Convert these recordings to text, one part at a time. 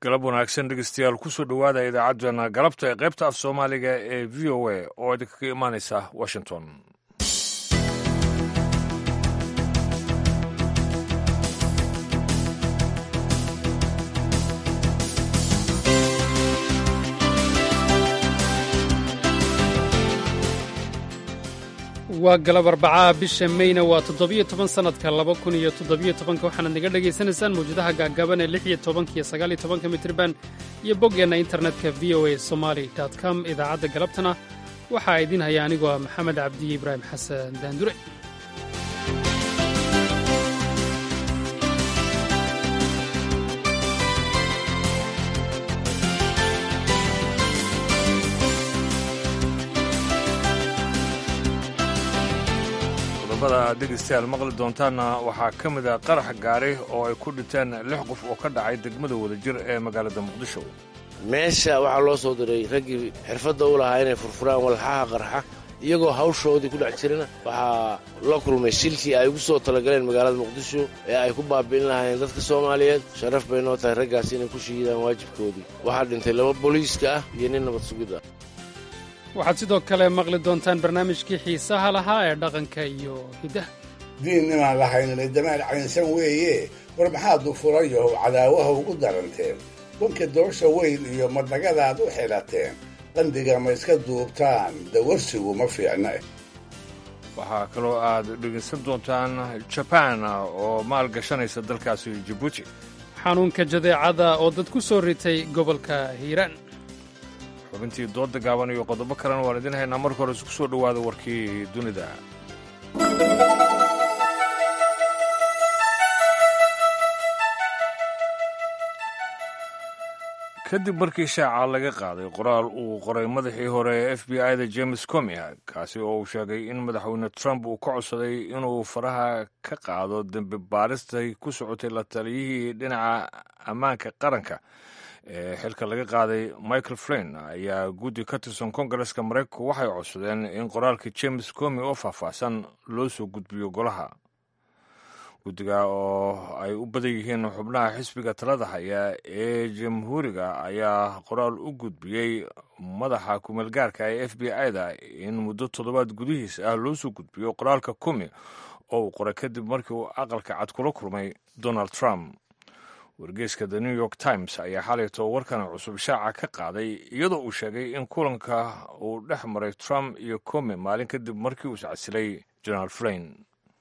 galab wanaagsan dhegeystayaal kusoo dhowaada idaacaddeenna galabta ee qaybta af soomaaliga ee v o a oo idinkaga imaanaysa washington waa galab arbacaa bisha meyna waa toddobiyo toban sannadka laba kun iyo toddobiyo tobanka waxaanaad naga dhagaysanaysaan mawjadaha gaagaaban ee lix iyo tobanka iyo sagaaliyo tobanka mitriban iyo boggeenna internetka v o a somali com idaacadda galabtana waxaa idiin haya anigoo ah maxamed cabdiye ibraahim xasan daandure qodobada aad dhegeystayaal maqli doontaanna waxaa ka mid ah qarax gaari oo ay ku dhinteen lix qof oo ka dhacay degmada wadajir ee magaalada muqdisho meesha waxaa loo soo diray raggii xirfadda u lahaa inay furfuraan walxaha qarxa iyagoo hawshoodii ku dhex jirana waxaa la kulmay shilkii ay ugu soo talagaleen magaalada muqdisho ee ay ku baabi'in lahaayeen dadka soomaaliyeed sharaf bay noo tahay raggaas inay ku shiidaan waajibkoodii waxaa dhintay laba booliiska ah iyo nin nabad sugid ah waxaad sidoo kale maqli doontaan barnaamijkii xiisaha lahaa ee dhaqanka iyo hiddaha diin inaan lahaynna damaal caynsan weeye war maxaad u furayahow cadaawaha ugu daranteen wanka doosha weyn iyo madnagadaad u xidhateen qandiga ma iska duubtaan dawarsigu ma fiicna waxaa kaloo aad dhegaysan doontaan jabaan oo maal gashanaysa dalkaasi jibuuti xanuunka jadeecada oo dad ku soo ritay gobolka hiiraan xubintii dooda gaaban iyo qodobo kalena waan idin haynaa marka hore isku soo dhowaada warkii dunida kadib markii shaaca laga qaaday qoraal uu qoray madaxii hore ee f b i da james comia kaasi oo uu sheegay in madaxweyne trump uu ka codsaday inuu faraha ka qaado dembi baaristay ku socotay la taliyihii dhinaca ammaanka qaranka ee xilka laga qaaday michael flin ayaa guddi ka tirsan kongareska maraykanku waxay codsadeen in qoraalka james comi oo faahfaahsan loo soo gudbiyo golaha guddiga oo ay u badan yihiin xubnaha xisbiga talada haya ee jamhuuriga ayaa qoraal u gudbiyey madaxa kumeelgaarka ee f b i da in muddo toddobaad gudihiis ah loo soo gudbiyo qoraalka comi oo uu qoray kadib markii uu aqalka cad kula kulmay donald trump wargeyska the new york times ayaa xalayto warkan cusub shaaca ka qaaday iyadoo uu sheegay in kulanka uu dhex maray trump iyo come maalin kadib markii uu iscasilay general flain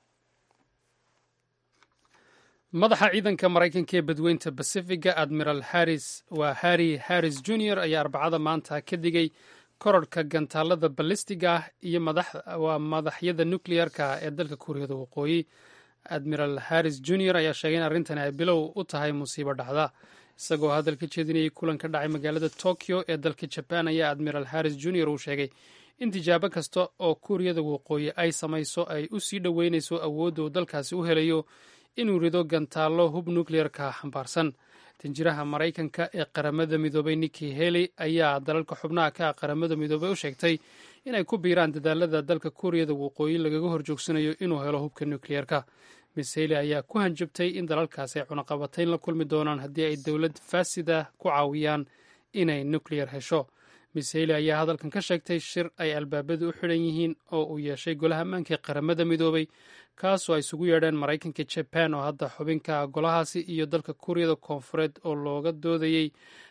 madaxa ciidanka maraykanka ee badweynta basifiga admiral harris waa harry harris junior ayaa arbacada maanta ka digay kororhka gantaalada balistiga ah iyo waa madaxyada nukleyarka ee dalka kuuriyada waqooyi admiral harris junior ayaa sheegay in arrintani ay bilow u tahay musiibo dhacda isagoo hadal ka jeedinayay kulan ka dhacay magaalada tokyo ee dalka jabaan ayaa admiral harris junior uu sheegay in tijaabo kasta oo kuuriyada waqooyi ay samayso ay u sii dhoweynayso awoodda uu dalkaasi u helayo inuu rido gantaallo hub nukleyarka xambaarsan danjiraha maraykanka ee qaramada midoobay niki heli ayaa dalalka xubnaha ka ah qaramada midoobay u sheegtay inay ku biiraan dadaalada dalka kuuriyada waqooyi lagaga horjoogsanayo inuu helo hubka nukleyerka miss heli ayaa ku hanjabtay in dalalkaasi ay cunaqabatayn la kulmi doonaan haddii ay dowlad faasida ku caawiyaan inay nukleyar hesho miss heli ayaa hadalkan ka sheegtay shir ay albaabadu u xidhan yihiin oo uu yeeshay golaha ammaanka ee qaramada midoobay kaasoo ay isugu yeedheen maraykanka jaban oo hadda xubinka golahaasi iyo dalka kuuriyada koonfureed oo looga doodayey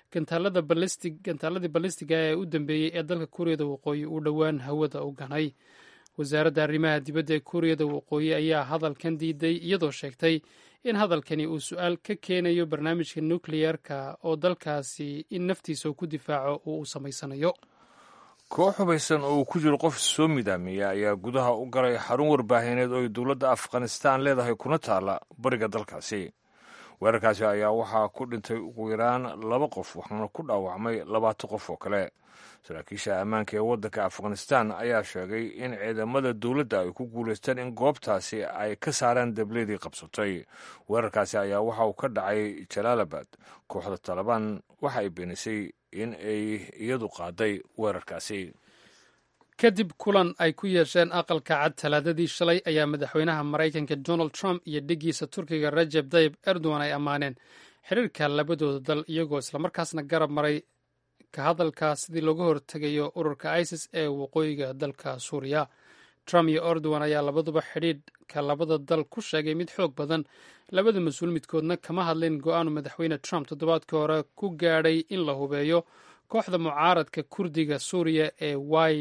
gantaaladii balistiga ee u dambeeyey ee dalka kuuriyada waqooyi uu dhowaan hawada u ganay wasaaradda arrimaha dibadda ee kuuriyada waqooyi ayaa hadalkan diiday iyadoo sheegtay in hadalkani uu su-aal ka keenayo barnaamijka nukleyerka oo dalkaasi in naftiisa uu ku difaaco uu u samaysanayo koox hubaysan oo uu ku jiro qof soo midaamiya ayaa gudaha u galay xarun warbaahineed oo ay dowladda afghanistaan leedahay kuna taalla bariga dalkaasi weerarkaasi ayaa waxaa ku dhintay ugu yaraan laba qof waxaana ku dhaawacmay labaatan qof oo kale saraakiisha ammaanka ee waddanka afghanistan ayaa sheegay in ciidamada dowladda ay ku guulaysteen in goobtaasi ay ka saaraan dableedii qabsatay weerarkaasi ayaa waxa uu ka dhacay jalaalabad kooxda talabaan waxa ay beenisay in ay iyadu qaaday weerarkaasi kadib kulan ay ku yeesheen aqalka cad talaadadii shalay ayaa madaxweynaha maraykanka donald trump iyo dhiggiisa turkiga rajeb tayib erdogan ay ammaaneen xiriirka labadooda dal iyagoo islamarkaasna garab maray ka hadalka sidii looga hortegayo ururka isis ee waqooyiga dalka suuriya trump iyo erdogan ayaa labaduba xidhiidhka labada dal ku sheegay mid xoog badan labada mas-uul midkoodna kama hadlin go-aanu madaxweyne trump toddobaadkii hore ku gaadhay in la hubeeyo kooxda mucaaradka kurdiga suuriya ee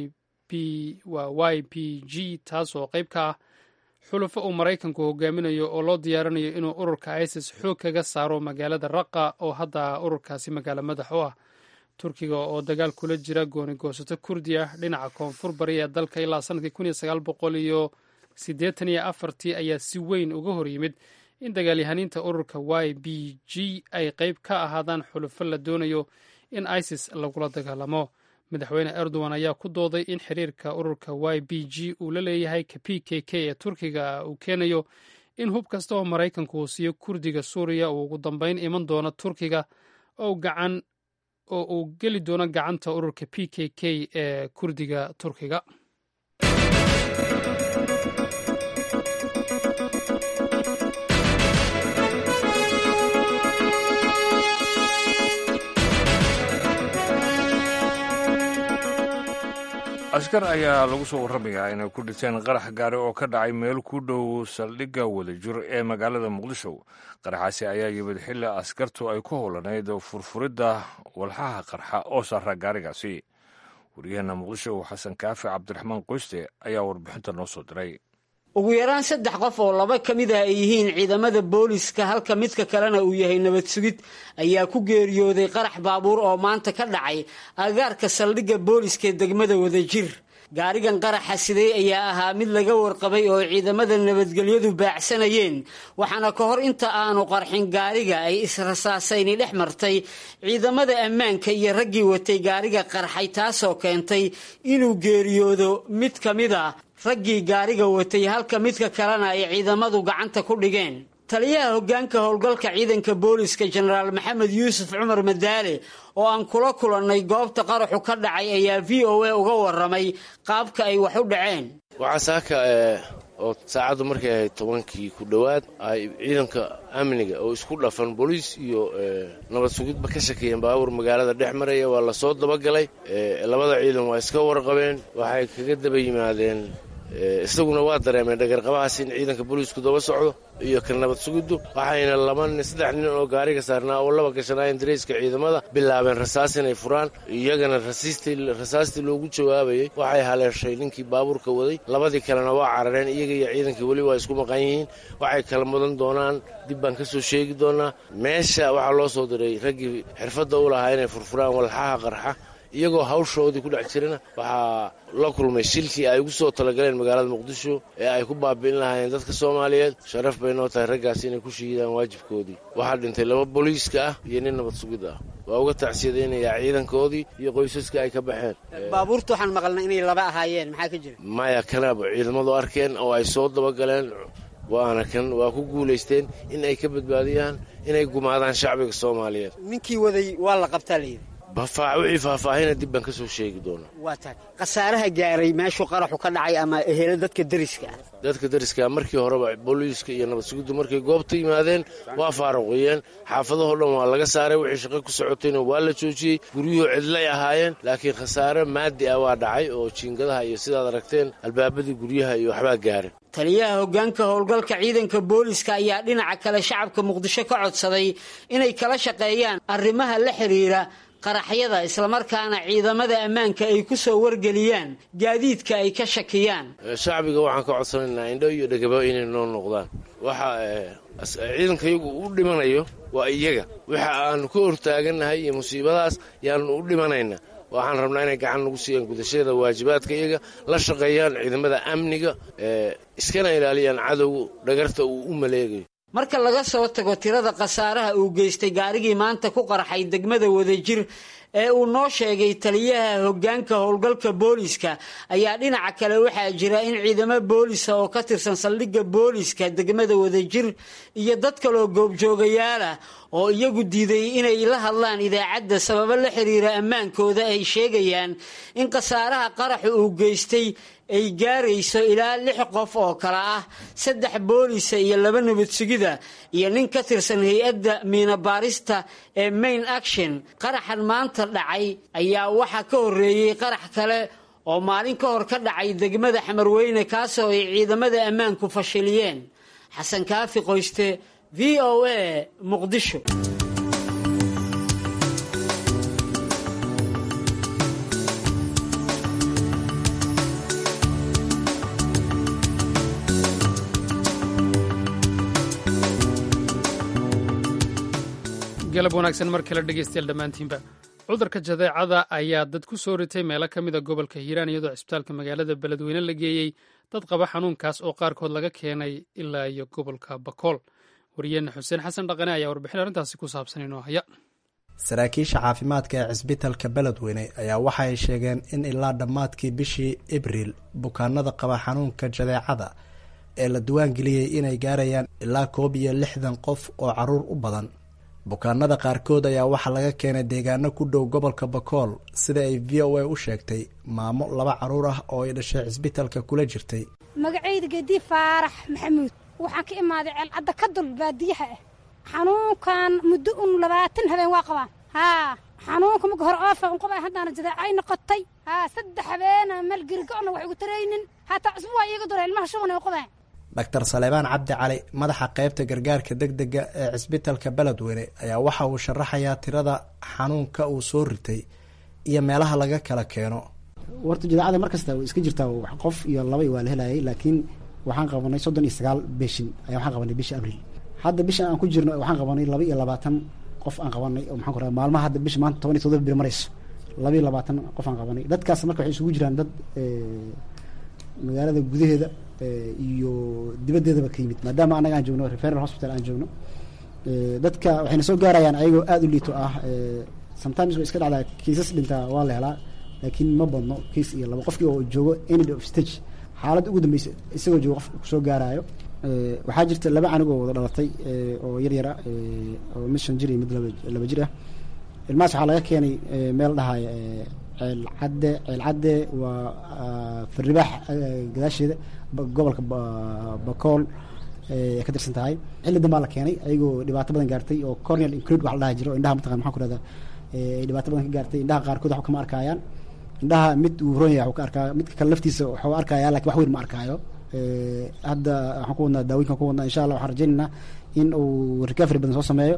y p g taasoo qayb ka ah xulufo uu maraykanku hogaaminayo oo loo diyaarinayo inuu ururka isis xoog kaga saaro magaalada raqa oo hadda ururkaasi magaalo madax u ah turkiga oo dagaal kula jira gooni goosato kurdi ah dhinaca koonfur bari ee dalka ilaa sanadkii kun iyo sagaal boqol iyo siddeetan iyo afartii ayaa si weyn uga hor yimid in dagaalyahaniinta ururka y b g ay qayb ka ahaadaan xulufo la doonayo in isis lagula dagaalamo madaxweyne erdogan ayaa ku dooday in xiriirka ururka y b g uu la leeyahay ka p k k ee turkiga uu keenayo in hub kasta oo maraykanku uu siiyo kurdiga suuriya uu ugu dambeyn iman doono turkiga oo gacan oo uu geli doono gacanta ururka p k k ee kurdiga turkiga askar ayaa lagu soo warramayaa inay ku dhinteen qarax gaari oo ka dhacay meel ku dhow saldhigga wadajir ee magaalada muqdisho qaraxaasi ayaa yimid xilli askartu ay ku howlanayd furfuridda walxaha qarxa oo saara gaarigaasi waryaheena muqdisho xasan kaafi cabdiraxmaan qoyste ayaa warbixinta noo soo diray ugu yaraan saddex qof oo laba ka mid ah ay yihiin ciidamada booliska halka midka kalena uu yahay nabad sugid ayaa ku geeriyooday qarax baabuur oo maanta ka dhacay agaarka saldhigga booliska ee degmada wadajir gaarigan qaraxa siday ayaa ahaa mid laga warqabay oo ciidamada nabadgelyadu baacsanayeen waxaana ka hor inta aanu qarxin gaariga ay israsaasayni dhex martay ciidamada ammaanka iyo raggii watay gaariga qarxay taasoo keentay inuu geeriyoodo mid ka mid a raggii gaariga watay halka midka kalena ay ciidamadu gacanta ku dhigeen taliyaha hoggaanka howlgalka ciidanka booliska jenaraal maxamed yuusuf cumar madaale oo aan kula kulannay goobta qaraxu ka dhacay ayaa v o a uga warramay qaabka ay wax u dhaceen waxaa saaka oo saacaddu markay ahayd tobankii ku dhowaad ay ciidanka amniga oo isku dhafan booliis iyo nabad sugidba ka shakeeyeen baabuur magaalada dhex maraya waa la soo dabagalay labada ciidan waa iska warqabeen waxay kaga daba yimaadeen isaguna waa dareemeen dhagarqabahaas in ciidanka booliisku daba socdo iyo ka nabad sugiddu waxayna laba nin saddex nin oo gaariga saarnaa oo laba gashanaayeen dareyska ciidamada bilaabeen rasaas inay furaan iyagana rasaastii loogu jawaabayey waxay haleeshay ninkii baabuurka waday labadii kalena waa carareen iyaga iyo ciidankii weli waa isku maqan yihiin waxay kala mudan doonaan dib baan ka soo sheegi doonaa meesha waxaa loo soo diray raggii xirfadda u lahaa inay furfuraan walxaha qarxa iyagoo hawshoodii ku dhex jirana waxaa la kulmay shilkii ay ugu soo talagaleen magaalada muqdisho ee ay ku baabi'in lahaayeen dadka soomaaliyeed sharaf bay noo tahay raggaas inay ku shiidaan waajibkoodii waxaa dhintay laba booliiska ah iyo nin nabad sugid ah waa uga tacsiyadaynayaa ciidankoodii iyo qoysaskii ay ka baxeen baabuurta waxaan maqalnay inay laba ahaayeen maxaa ka jira maya kanaaba ciidamadu arkeen oo ay soo dabagaleen waana kan waa ku guulaysteen in ay ka badbaadiyaan inay gumaadaan shacbiga soomaaliyeed ninkii waday waa la qabtaa layidhi wixii faahfaahina dib baan ka soo sheegi doonaa waa tahay khasaaraha gaaray meeshuu qaraxu ka dhacay ama ehelo dadka deriska ah dadka deriska markii horeba booliiska iyo nabad sugiddu markay goobta yimaadeen waa faaruqiyeen xaafadahoo dhan waa laga saaray wixii shaqo ku socotayna waa la joojiyey guryuhu cidlay ahaayeen laakiin khasaare maadi ah waa dhacay oo jiingadaha iyo sidaad aragteen albaabadii guryaha iyo waxbaa gaaray taliyaha hoggaanka howlgalka ciidanka booliska ayaa dhinaca kale shacabka muqdisho ka codsaday inay kala shaqeeyaan arrimaha la xidhiira qaraxyada islamarkaana ciidamada ammaanka ay ku soo wargeliyaan gaadiidka ay ka shakiyaan shacbiga waxaan ka codsanaynaa indho iyo dhegaba inay noo noqdaan waxa ciidanka iyagu u dhimanayo waa iyaga waxa aanu ka hortaagannahay iyo musiibadaas yaanu u dhimanayna waxaan rabnaa inay gacan nagu siiyaan gudashada waajibaadka iyaga la shaqeeyaan ciidamada amniga iskana ilaaliyaan cadowga dhagarta uu u maleegayo marka laga soo tago tirada khasaaraha uu geystay gaarigii maanta ku qarxay degmada wadajir ee uu noo sheegay taliyaha hoggaanka howlgalka booliska ayaa dhinaca kale waxaa jira in ciidamo boolisa oo ka tirsan saldhigga booliska degmada wadajir iyo dad kaloo goobjoogayaala oo iyagu diiday inay la hadlaan idaacadda sababo la xiriira ammaankooda ay sheegayaan in khasaaraha qaraxu uu geystay ay gaarayso ilaa lix qof oo kale ah saddex boolisa iyo laba nabad sugida iyo nin ka tirsan hay-adda miinabaarista ee main action qaraxan maanta dhacay ayaa waxaa ka horreeyey qarax kale oo maalin ka hor ka dhacay degmada xamarweyne kaasoo ay ciidamada ammaanku fashiliyeen xasan kaafi qoyste v o a muqdisho galab wanaagsan mar kale dhegeystayaal dhammaantiinba cudurka jadeecada ayaa dad ku soo ritay meelo ka mida gobolka hiiraan iyadoo cisbitaalka magaalada beledweyne la geeyey dad qaba xanuunkaas oo qaarkood laga keenay ilaa iyo gobolka bakool wariyeenna xuseen xasan dhaqane ayaa warbixin arrintaasi ku saabsan inoo haya saraakiisha caafimaadka ee cisbitalka beledweyne ayaa waxa ay sheegeen in ilaa dhammaadkii bishii abriil bukaanada qaba xanuunka jadeecada ee la diwaangeliyey inay gaarayaan ilaa koob iyo lixdan qof oo caruur u badan bukaanada qaarkood ayaa waxaa laga keenay deegaano ku dhow gobolka bakool sida ay v o a u sheegtay maamo laba caruur ah oo ay dhashay cisbitalka kula jirtay magacayda geedii faarax maxamuud waxaan ka imaaday ceelcadda ka dul baadiyaha ah xanuunkan muddo un labaatan habeen waa qabaan haa xanuunka marka hore oofa unqaba haddaana jadeecay noqotay haa saddex habeena meel gerigo-na wax igu taraynin hataa cusbu waa iiga dura ilmaha shuban ay qabaan doctor saleebaan cabdi cali madaxa qeybta gargaarka deg dega ee cisbitalka beledweyne ayaa waxa uu sharaxayaa tirada xanuunka uu soo ritay iyo meelaha laga kala keeno warta jadeecada mar kasta way iska jirtaa qof iyo laba waa la helayay laakiin waxaan qabanay soddon iyo sagaal beshin ayaa waxaan qabanay bisha abriil hadda bishan aan ku jirno waxaan qabanay laba iyo labaatan qof aan qabanay oo maxaan ku raha maalmaha hadda bisha maanta toban iyo todoba bir marayso laba iyo labaatan qof aan qabanay dadkaas marka waxay isugu jiraan dad magaalada gudaheeda iyo dibaddeedaba ka yimid maadaama annaga aan joogno referal hospital aan joogno dadka waxayna soo gaarayaan ayagoo aada u liito ah sometimes way iska dhacdaa kiisas dhintaa waa la helaa laakiin ma badno kiis iyo laba qofkii oo joogo end of stage xaaladda ugu dambeysa isagoo joogo qof kusoo gaaraayo waxaa jirta laba canug oo wada dhalatay oo yar yara oo mid shan jir iyo mid laba jir ah ilmahaas waxaa laga keenay meel dhahaya ceelcadde ceelcadde waa farribaax gadaasheeda gobolka bakool ay ka tirsan tahay xilli dambaa la keenay ayagoo dhibaato badan gaartay oo corneal include wax la dhaha jiro o indhaha mataqan maxaa ku rahdaa ay dhibaato badan ka gaartay indhaha qaarkood waxba kama arkaayaan indhaha mid uu roon yahay waxuu ka arkaa midka kale laftiisa waxuu arkayaa lakin wax weyn ma arkaayo hadda waxaan ku wadnaa daawinkan ku wadnaa insha allah waxaan rajaynaynaa in uu recovery badan soo sameeyo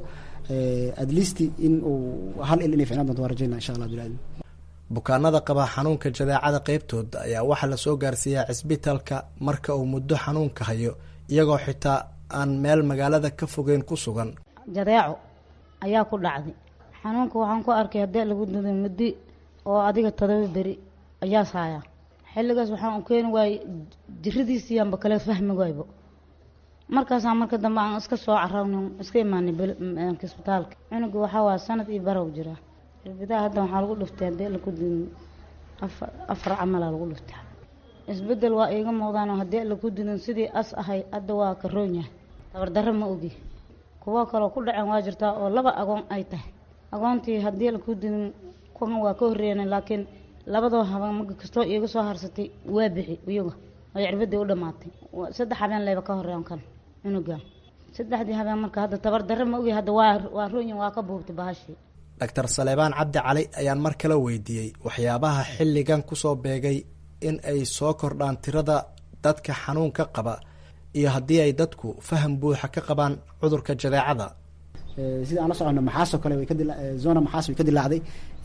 at least in uu hal il inay ficnaan doonto waan rajaynaa insha allah bilaadin bukaanada qaba xanuunka jadeecada qeybtooda ayaa waxaa lasoo gaarsiiyaa cisbitalka marka uu muddo xanuunka hayo iyagoo xitaa aan meel magaalada ka fogeyn ku sugan jadeeco ayaa ku dhacday xanuunka waxaan ku arkay haddii lagu duday muddi oo adiga todoba beri ayaa saaya xilligaas waxaan u keeni waayey jiradiisiiyaanba kale fahmi waaybo markaasaa marka dambe aan iska soo cararn iska imaanay isbitaalka cunuga waxaa waa sanad iyo barow jiraa irbidaa hadda waxaa lagu dhiftay haddii laku dudin afar afar camalaa lagu dhiftay isbedel waa iiga muuqdaanoo haddii laku dudin sidii as ahay hadda waa ka roon yahay tabardarro ma ogi kuwo kaloo ku dhaceen waa jirtaa oo laba agoon ay tahay agoontii haddii laku dudin kuwan waa ka horreeyeen laakiin labadoo habeen marka kastoo iiga soo harsatay waa bixi iyaga oo cirbadii u dhammaatay saddex habeen leyba ka horreeyan kan cunuga saddexdii habeen marka hadda tabardarro ma ogi hadda waa waa roonyin waa ka buubtay bahashii doctor saleebaan cabdi cali ayaan mar kale weydiiyey waxyaabaha xilligan kusoo beegay in ay soo kordhaan tirada dadka xanuunka qaba iyo haddii ay dadku faham buuxa ka qabaan cudurka jadeecada sida aan la socono maxaasoo kale way kadila zona maxaas way ka dilaacday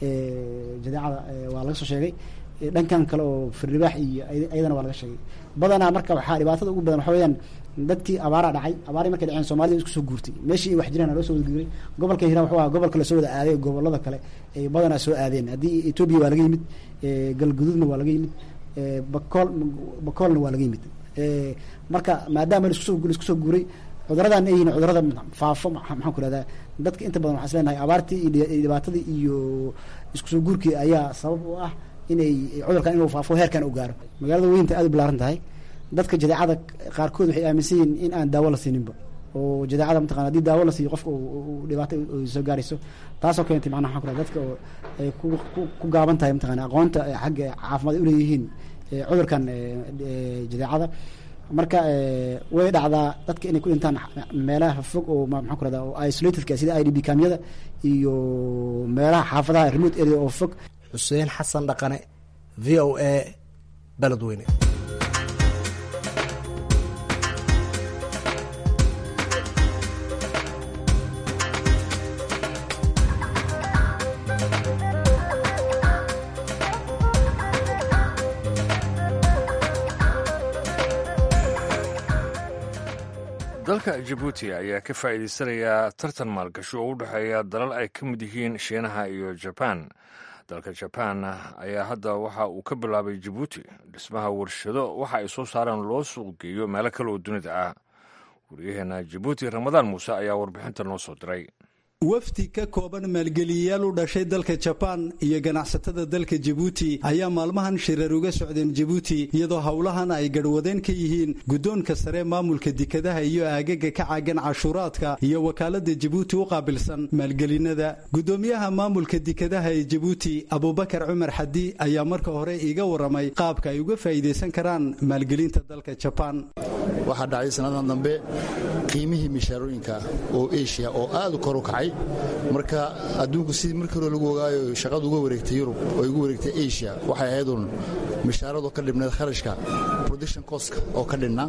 jadeecada waa laga soo sheegay dhankan kale oo firribaax iyo ayadana waa laga sheegay badanaa marka waxaa dhibaatada ugu badan waxa weyaan dadkii abaaraa dhacay abaarii markay dhaceen soomaalida isku soo guurtay meeshii ay wax jiraan loo soo wada guuray gobolka hiiraan wuxuu aha gobolka lasoo wada aaday gobolada kale ay badanaa soo aadeen haddii etoobiya waa laga yimid galguduudna waa laga yimid bakool bakoolna waa laga yimid marka maadaama laiskusoo laisku soo guuray cuduradan ay yihiin cudurada faafo maxaan ku rahdaa dadka inta badan waxaa is leenahay abaartii iyo dhibaatadii iyo isku soo guurkii ayaa sabab u ah inay cudurkan inuu faafo heerkan u gaaro magaalada weynta aad u balaaran tahay dadka jadeecada qaarkood waxay aaminsan yihiin in aan daawo la siininba oo jadeecada mataqana hadii daawo la siiyo qofka dhibaato soo gaarayso taasoo keentay macnaha waxaan ku raha dadka oo ay ku gaaban tahay mataqana aqoonta xagga caafimaad ay uleeyihiin cudurkan jadeecada marka way dhacdaa dadka inay ku dhintaan meelaha fog oo maxaan ku rahda oo isolatedka sida i d b kamyada iyo meelaha xaafadaha remote area oo fog xuseen xasan dhaqane v o a beledweyne dalka jabuuti ayaa ka faa'iidaysanaya tartan maalgashi oo u dhexeeya dalal ay ka mid yihiin shiinaha iyo jabaan dalka jabaan ayaa hadda waxa uu ka bilaabay jabuuti dhismaha warshado waxa ay soo saaraan loo suuq geeyo meelo kale oo dunida ah waryaheena jabuuti ramadaan muuse ayaa warbixinta noo soo diray wafdi ka kooban maalgeliyayaal u dhashay dalka jabaan iyo ganacsatada dalka jabuuti ayaa maalmahan shirar uga socdeen jabuuti iyadoo howlahan ay garhwadeen ka yihiin guddoonka sare maamulka dekadaha iyo aagaga ka caagan cashuuraadka iyo wakaalada jabuuti u qaabilsan maalgelinada guddoomiyaha maamulka dekadaha ee jabuuti abubakar cumar xadi ayaa marka hore iga waramay qaabka ay uga faa'iidaysan karaan maalgelinta dalka jabaan waxaa dhacday sannadan dambe qiimihii mishaarooyinka oo eshiya oo aad u kor u kacay marka adduunku sidii markii hore lagu ogaayo shaqadu uga wareegtay yurub oo igu wareegtay asia waxay ahaydun mishaaradu ka dhibneed kharashka production costka oo ka dhinna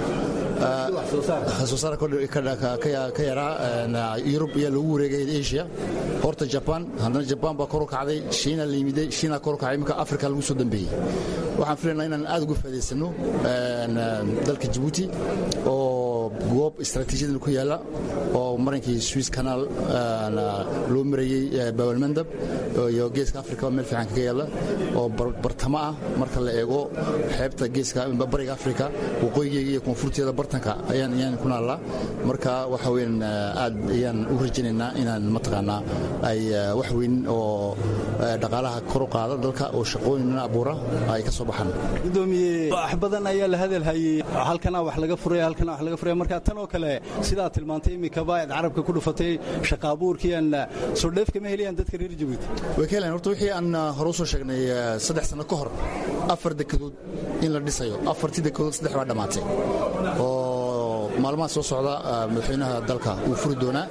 soosaar ka yaraa yurub ayaa lagu wareegay asia horta jaban haddana jabaan baa kor u kacday shiina la yimiday shiina kor u kacay iminka afrika lagu soo dambeeyey waxaan filaynaa inaan aad uga faa'idaysano dalka jabuuti oo goob istaraatiijiyadan ku yaalla oo marankii swiss canal loo marayey bawalmandab iyo geeska afrika meel fiican kaga yaalla oo bartamo ah marka la eego xeebta geeska bariga afrika waqooyigeega iyo koonfurteeda bartanka ayaan ayaan ku naallaa marka waxa weyn aad ayaan u rajaynaynaa inaan mataqaanaa ay wax weyn oo dhaqaalaha kor u qaada dalka oo shaqooyin abuura ay ka soo baxaan gudoomiye wax badan ayaa la hadalhayey halkana wax laga furaya halkana wax laga furaya marka tan oo kale sidaa tilmaantay imikaba aad carabka ku dhufatay shaqa abuurkiian soo dheef kama helayaan dadka reer jabuuti way ka helayaan horta wixii aan hore u soo sheegnay saddex sano ka hor afar dekadood in la dhisayo afartii dekadood saddex baa dhammaatay oo maalmaha soo socda madaxweynaha dalka uu furi doonaa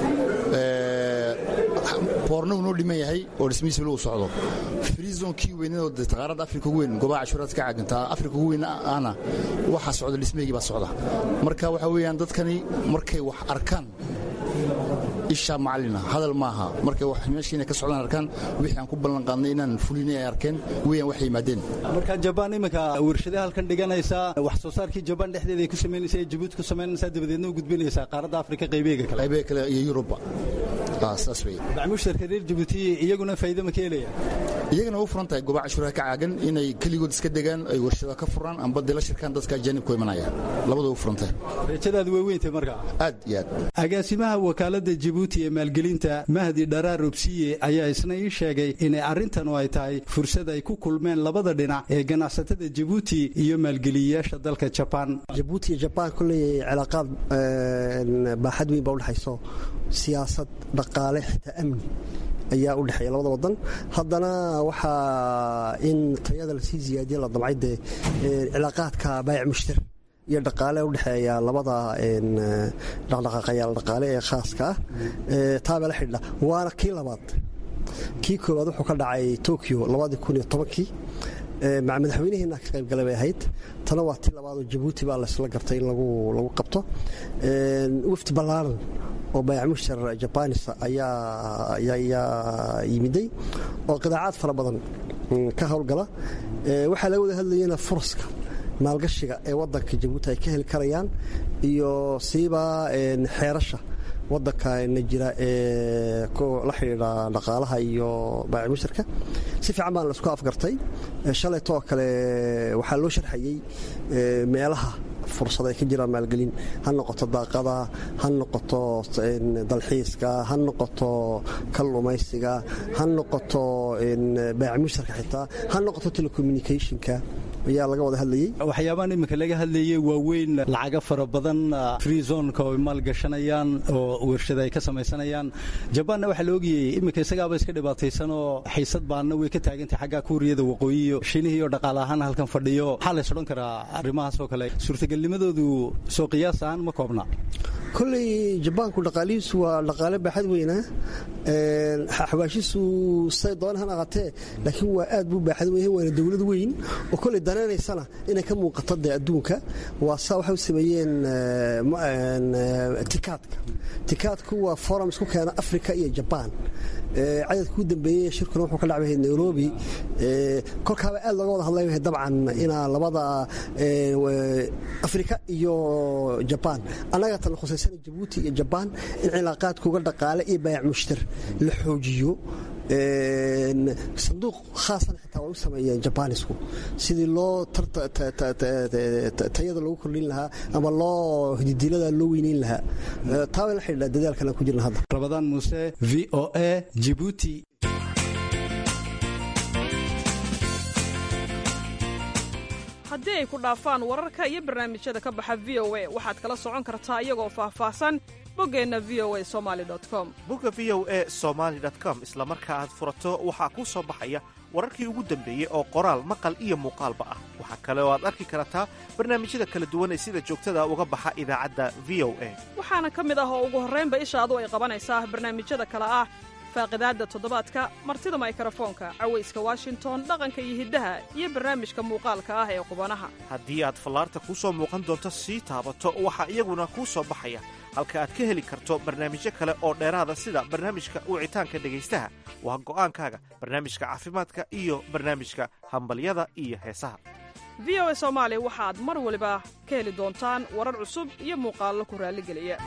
boorna uu noo dhiman yahay oo dhismihiis weli uu socdo frizonkii weynadoo taqaarada afrika ugu weyn gobaha cashuuraad ka caagantaa afrika ugu weyn ahna waxaa socda dhismahygii baa socda marka waxa weeyaan dadkani markay wax arkaan isha macalina hadal maaha markay wax meeshiina ka socdaan arkaan wixii aan ku ballan qaadnay inaan fulinay ay arkeen weeyaan waxay yimaadeen marka jabaan iminka warshadaha halkan dhiganaysaa wax soo saarkii jabaan dhexdeeda ay ku samaynaysaa ee jabuuti ku samaynaysaa dabadeedna u gudbinaysaa qaaradda afrika qaybeega kale qaybeega kale iyo yurubba saas wey macmuusharka reer jabuuti iyaguna faa'iido ma ka helaya iyagana u furan tahay gobaha cashuuraha ka caagan inay keligood iska degaan ay warshada ka furaan amba dila shirkaan dadka ajaanibku imanaya labadoo u furan tahay rajadaadu way weyntay markaa aad iyo aad agaasimaha wakaaladda jabuuti ee maalgelinta mahdi dharaa robsiye ayaa isna ii sheegay inay arrintan oo ay tahay fursad ay ku kulmeen labada dhinac ee ganacsatada jabuuti iyo maalgeliyayaasha dalka jabaan jabuuti iyo jabaan kolley cilaaqaad baaxad weyn baa udhexayso siyaasad dhaqaale xitaa amni ayaa u dhexeeya labada wadan haddana waxaa in tayada lasii ziyaadiya la damcay dee cilaaqaadka baayac mushtar iyo dhaqaale u dhexeeya labada dhaqdhaqaaqayaal dhaqaale ee khaaska ah taabaa la xidhiidha waana kii labaad kii koowaad wuxuu ka dhacay tokyo labadii kun iyo tobankii maca madaxweynaheena ka qaybgalay bay ahayd tana waa tii labaadoo jabuuti baa laysla gartay in lagu qabto wafdi ballaaran oo baayac mushtar jabanis ayaa yimiday oo qidaacaad fara badan ka howlgala waxaa laga wada hadlayana furaska maalgashiga ee wadanka jabuuti ay ka heli karayaan iyo siiba xeerasha wadankaana jira ee la xidhiidha dhaqaalaha iyo baayac mushtarka si fiican baan laisku afgartay shalaytoo kale waxaa loo sharxayey meelaha fursad ay ka jiraan maalgelin ha noqoto daaqada ha noqoto dalxiiska ha noqoto kallumaysiga ha noqoto baayac mushtarka xitaa ha noqoto telecommunicationka ayaa laga wada hadlayey waxyaabahan iminka laga hadlayey waaweyn lacaga fara badan free zonka oo maalgashanayaan oo warshada ay ka samaysanayaan jabaanna waxaa la ogayey iminka isagaaba iska dhibaataysan oo xiisad baanna way ka taagantay xagga kuuriyada waqooyi iyo shiinihii oo dhaqaale ahaan halkan fadhiyo maxaa lays odhan karaa arrimahaas oo kale suurtagelnimadoodu soo qiyaas ahaan ma koobna kolley jabaanku dhaqaalihiisu waa dhaqaale baaxad weyna xawaashiisu say doona han aqatee laakiin waa aad buu baaxad weyn waana dowlad weyn oo kolley danaynaysana inay ka muuqato dee adduunka waa saa waxay u sameeyeen tikaadka tikaadku waa forum isku keena africa iyo jabaan cadadkii u dambeeyey shirkuna wuxuu ka dhacbahay nairobi kolkaaba aad looga wada hadlay dabcan inaa labada afrika iyo jabaan annaga tan khusaysana jabuuti iyo jabaan in cilaaqaadkuuga dhaqaale iyo baayac mushtar la xoojiyo sanduuq khaasana xitaa way u sameeyeen jabaanisku sidii loo tayada lagu kordhin lahaa ama loo hididilada loo weyneyn lahaa taa bay la xidhiidhaa dadaalkan aan ku jirna hadda rabadaan muuse v o a jibuuti haddii ay ku dhaafaan wararka iyo barnaamijyada ka baxa v o a waxaad kala socon kartaa iyagoo faahfaahsan boggeenna v o a somali com bogga v o a somaali com isla marka aad furato waxaa kuu soo baxaya wararkii ugu dambeeyey oo qoraal maqal iyo muuqaalba ah waxaa kale oo aad arki kartaa barnaamijyada kala duwan ee sida joogtada uga baxa idaacadda v o a waxaana ka mid ah oo ugu horraynba ishaadu ay qabanaysaa barnaamijyada kale ah faaqidaadda toddobaadka martida maykarafoonka cawayska washington dhaqanka iyo hiddaha iyo barnaamijka muuqaalka ah ee qubanaha haddii aad fallaarta kuu soo muuqan doonto sii taabato waxaa iyaguna kuu soo baxaya halka aad ka heli karto barnaamijyo kale oo dheeraada sida barnaamijka wicitaanka dhegaystaha waa go'aankaaga barnaamijka caafimaadka iyo barnaamijka hambalyada iyo heesaha v o a soomaali waxaad mar waliba ka heli doontaan warar cusub iyo muuqaallo ku raalligeliya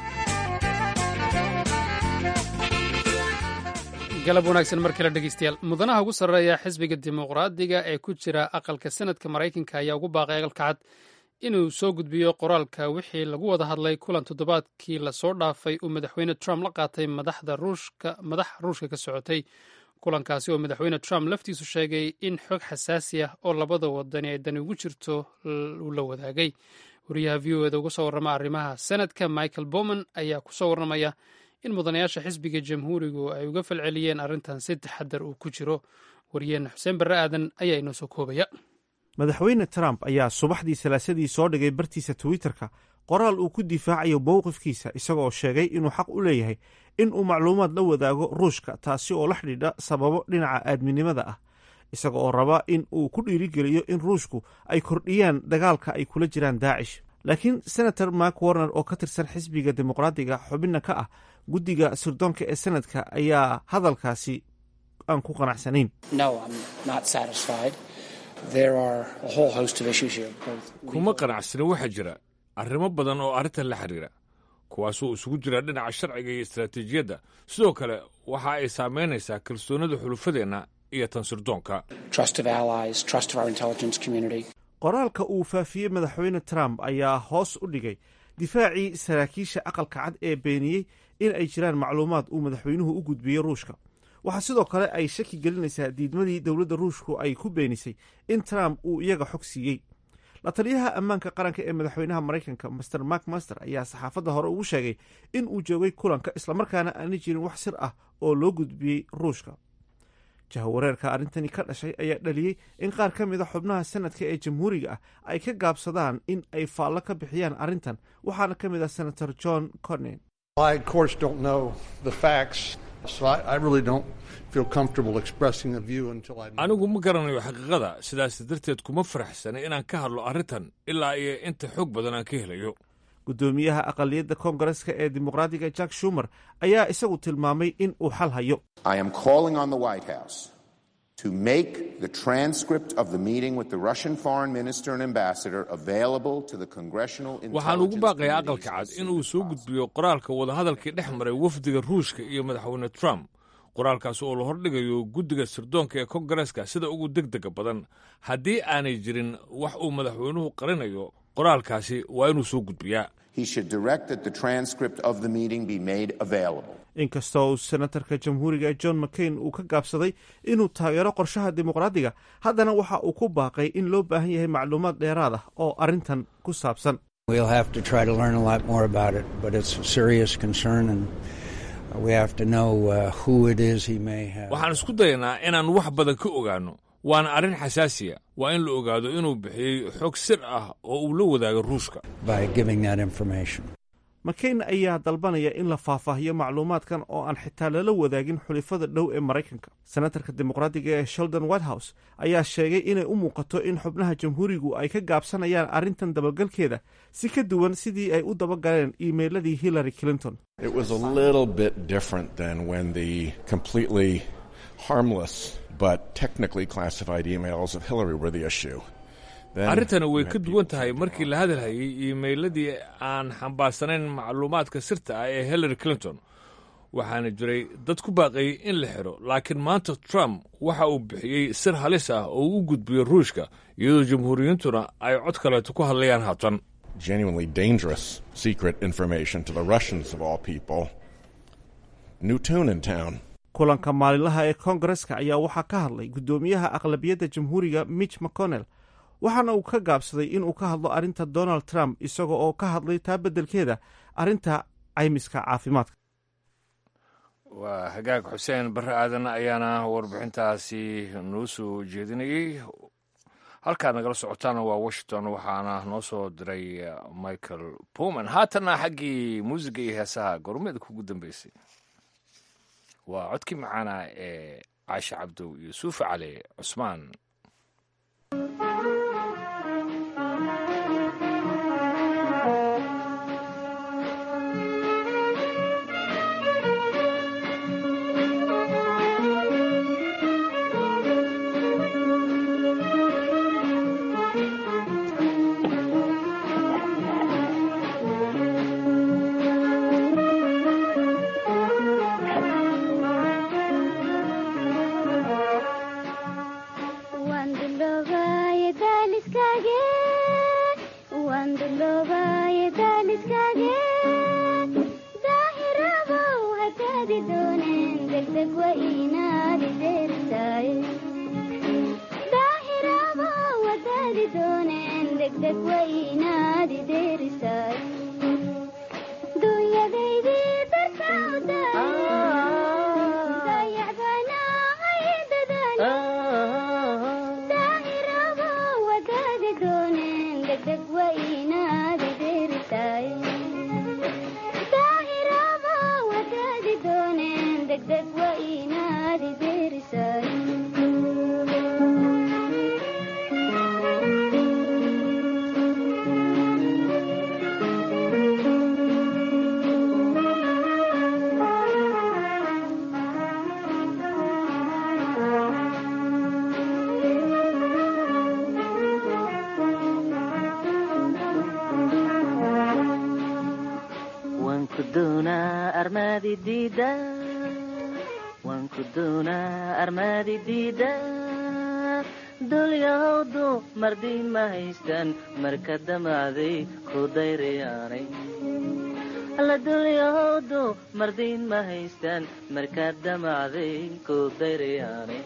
galab wanaagsan mar kale dhegeystayaal mudanaha ugu sarreeya xisbiga dimuqraadiga ee ku jira aqalka senadka maraykanka ayaa ugu baaqay aqalka cad inuu soo gudbiyo qoraalka wixii lagu wada hadlay kulan toddobaadkii lasoo dhaafay uu madaxweyne trump la qaatay madaxda ruushka madax ruushka ka socotay kulankaasi oo madaxweyne trump laftiisu sheegay in xog xasaasi ah oo labada wadani ay dani ugu jirto uu la wadaagay wariyaha v o eda uga soo warrama arrimaha senadka michael bowman ayaa ku soo warramaya in mudanayaasha xisbiga jamhuurigu ay uga falceliyeen arrintan si taxadar uu ku jiro wariyeenna xuseen barre aadan ayaa inoo soo koobaya madaxweyne trump ayaa subaxdii salaasadii soo dhigay bartiisa twitterka qoraal uu ku difaacayo mowqifkiisa isagoo sheegay inuu xaq u leeyahay in uu macluumaad la wadaago ruushka taasi oo la xidhiidha sababo dhinaca aadminimada ah isaga oo raba in uu ku dhiirigeliyo in ruushku ay kordhiyaan dagaalka ay kula jiraan daacish laakiin senator mark warner oo ka tirsan xisbiga dimuqraadiga xubinna ka ah guddiga sirdoonka ee senadka ayaa hadalkaasi aan ku qanacsanayn kuma qanacsani waxaa jira arrimo badan oo arrintan la xidhiira kuwaasoo isugu jira dhinaca sharciga iyo istaraatiijiyadda sidoo kale waxa ay saamaynaysaa kalsoonida xulufadeenna iyo tan sirdoonka qoraalka uu faafiyey madaxweyne trump ayaa hoos u dhigay difaacii saraakiisha aqalka cad ee beeniyey in ay jiraan macluumaad uu madaxweynuhu u gudbiyey ruushka waxaa sidoo kale ay shaki gelinaysaa diidmadii dowladda ruushku ay ku beenisay in trump uu iyaga xog siiyey la taliyaha ammaanka qaranka ee madaxweynaha maraykanka master mark master ayaa saxaafadda hore ugu sheegay in uu joogay kulanka islamarkaana aanay jirin wax sir ah oo loo gudbiyey ruushka jahawareerka arrintani ka dhashay ayaa dhaliyey in qaar ka mid a xubnaha sanadka ee jamhuuriga ah ay ka gaabsadaan in ay faallo ka bixiyaan arrintan waxaana ka mid ah senator john cornen anigu ma garanayo xaqiiqada sidaas darteed kuma faraxsana inaan ka hadlo arrintan ilaa iyo inta xoog badan aan ka helayo guddoomiyaha aqaliyadda koongareska ee dimuqraadiga jack shumer ayaa isagu tilmaamay in uu xal hayo to make the transcript of the meeting with the Russian foreign minister and ambassador available to the congressional waxaan ugu baaqayaa aqalka cad inuu soo gudbiyo qoraalka wadahadalkii dhex maray wafdiga ruushka iyo madaxweyne trump qoraalkaas oo la hordhigayo guddiga sirdoonka ee kongareska sida ugu degdega badan haddii aanay jirin wax uu madaxweynuhu qarinayo qoraalkaasi waa inuu soo gudbiyaa he should direct that the transcript of the meeting be made available. inkastoo uu senatarka jamhuuriga john mccain uu ka gaabsaday inuu taageero qorshaha dimuqraadiga haddana waxa uu ku baaqay in loo baahan yahay macluumaad dheeraad ah oo arrintan ku saabsan We'll have to try to learn a lot more about it, but it's a serious concern, and we have to know uh, who it is he may have. waxaan isku dayanaa inaan wax badan ka ogaanno waana arrin xasaasiya waa in la ogaado inuu bixiyey xog sir ah oo uu la wadaago ruushka by giving that information. mccain ayaa dalbanaya in la faahfaahiyo macluumaadkan oo aan xitaa lala wadaagin xulifada dhow ee maraykanka senatarka dimuqraadiga ee sheldon whitehouse ayaa sheegay inay u muuqato in xubnaha jamhuurigu ay ka gaabsanayaan arrintan dabagalkeeda si ka duwan sidii ay u dabagaleen iimeyladii hillary clinton It was a little bit different than when the completely harmless but technically classified emails of Hillary were the issue. Then arrintani way you had ka duwan tahay markii la hadalhayay iimeyladii aan xambaarsanayn macluumaadka sirta ah ee hillary clinton waxaana jiray dad ku baaqayay in la xidho laakiin maanta trump waxa uu bixiyey sir halis ah oo uu u gudbiyo ruushka iyadoo jamhuuriyintuna ay cod kaleeto ku hadlayaan haatan genuinely dangerous secret information to the Russians of all people. New tune in town. kulanka maalinlaha ee koongareska ayaa waxaa ka hadlay guddoomiyaha aqlabiyadda jamhuuriga mitch mcconnell waxaana uu ka gaabsaday inuu ka hadlo arrinta donald trump isaga oo ka hadlay taa beddelkeeda arrinta caymiska caafimaadka waa hagaag xuseen barre aadan ayaana warbixintaasi noo soo jeedinayey halkaad nagala socotaana waa washington waxaana noo soo diray michael puman haatanna xaggii muusiga iyo heesaha gormeeda kugu dambeysay waa codkii macaana ee caashe cabdow iyo suufi cali cusmaan dulyahowdu mardiin ma haystaan marka damacday ku dayrayaanay alla dulyahowdu mardiin ma haystaan marka damacday ku dayrayaanay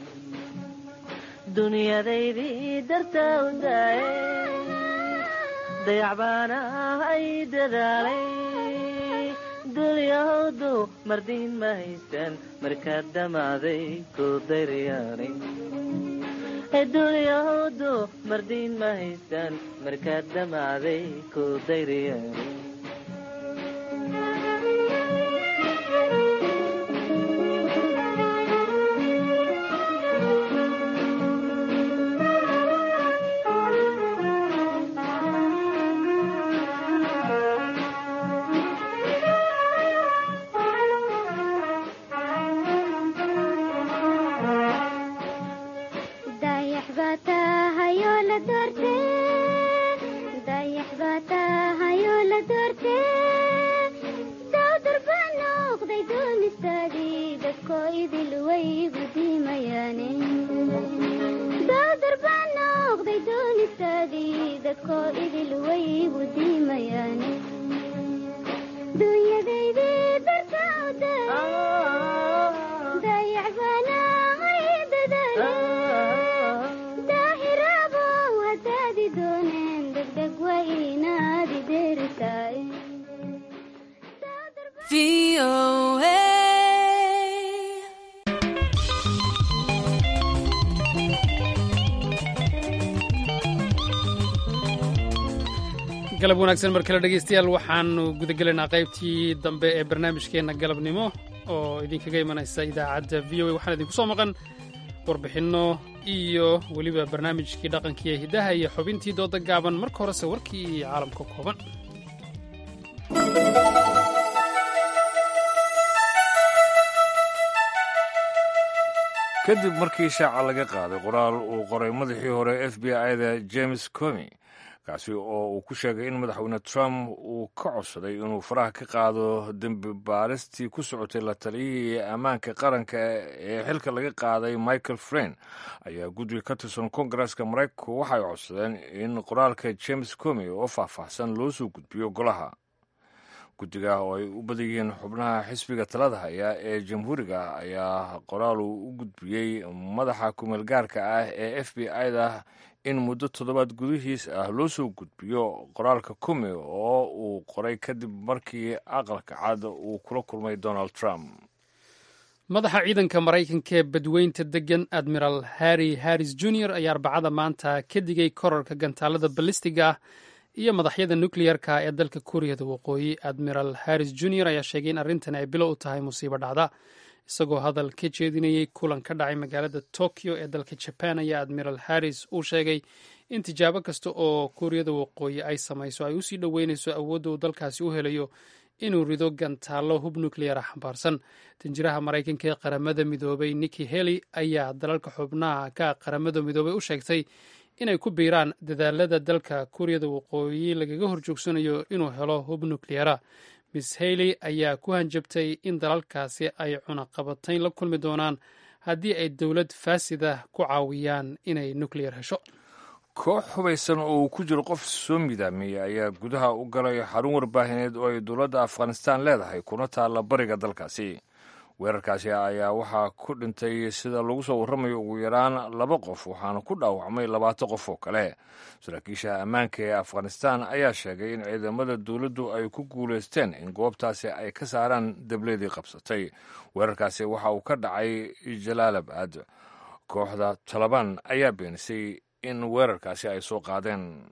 dunyadaydii dartaa u daaye dayacbaana ay dadaalay dulyahowdu mardiin ma haystaan marka damacday ku dayrayaanay dulyahowdu mardiin ma haystaan markaad damacday ku dayrayaanay galab wanaagsan mar kale dhegeystayaal waxaanu gudagelaynaa qaybtii dambe ee barnaamijkeenna galabnimo oo idinkaga imanaysa idaacadda v o a waxaan idinku soo maqan warbixinno iyo weliba barnaamijkii dhaqankiiyo hiddaha iyo xubintii dooda gaaban marka horese warkii iyo caalamka kooban kadib markii shaaca laga qaaday qoraal uu qoray madaxii hore f b i-da james comi kaasi oo uu ku sheegay in madaxweyne trump uu ka codsaday inuu faraha ka qaado dembi baaristii ku socotay la taliyihii ammaanka qaranka ee xilka laga qaaday michael frein ayaa guddiga ka tirsan kongareska maraykanku waxay codsadeen in qoraalka james comi oo faahfaahsan loo soo gudbiyo golaha guddiga oo ay u badan yihiin xubnaha xisbiga talada haya ee jamhuuriga ayaa qoraal uu u gudbiyey madaxa kumeel gaarka ah ee f b i-da in muddo toddobaad gudihiis ah loo soo gudbiyo qoraalka kumi oo uu qoray kadib markii aqalka cad uu kula kulmay donald trump madaxa ciidanka maraykanka ee badweynta degan admiral harry harris junior ayaa arbacada maanta ka digay korarka gantaalada balistiga ah iyo madaxyada nukleyerka ee dalka kuuriyada waqooyi admiral harris junior ayaa sheegay in arrintan ay bilo u tahay musiibo dhacda isagoo hadal ka jeedinayey kulan ka dhacay magaalada tokyo ee dalka jaban ayaa admiral harris uu sheegay in tijaabo kasta oo kuuriyada waqooyi ay samayso ay usii dhoweynayso awoodda uu dalkaasi u helayo inuu rido gantaallo hub nukleyar ah xambaarsan danjiraha maraykanka ee qaramada midoobay niki heli ayaa dalalka xubnaha ka qaramada midoobay u sheegtay inay ku biiraan dadaalada dalka kuuriyada waqooyi lagaga horjoogsanayo inuu helo hub nukleyara miss hayley ayaa ku hanjabtay in dalalkaasi ay cunaqabatayn la kulmi doonaan haddii ay dowlad faasida ku caawiyaan inay nukleyar hesho koox hubaysan oo uu ku jiro qof soo midaamiyey ayaa gudaha u galay xarun warbaahineed oo ay dowladda afghanistaan leedahay kuna taalla bariga dalkaasi weerarkaasi ayaa waxaa ku dhintay sida lagu soo warramayo ugu yaraan laba qof waxaana ku dhaawacmay labaatan qof oo kale saraakiisha ammaanka ee afghanistaan ayaa sheegay in ciidamada dowladdu ay ku guulaysteen in goobtaasi ay ka saaraan dableedii qabsatay weerarkaasi waxa uu ka dhacay jalaalabad kooxda talabaan ayaa beenisay in weerarkaasi ay soo qaadeen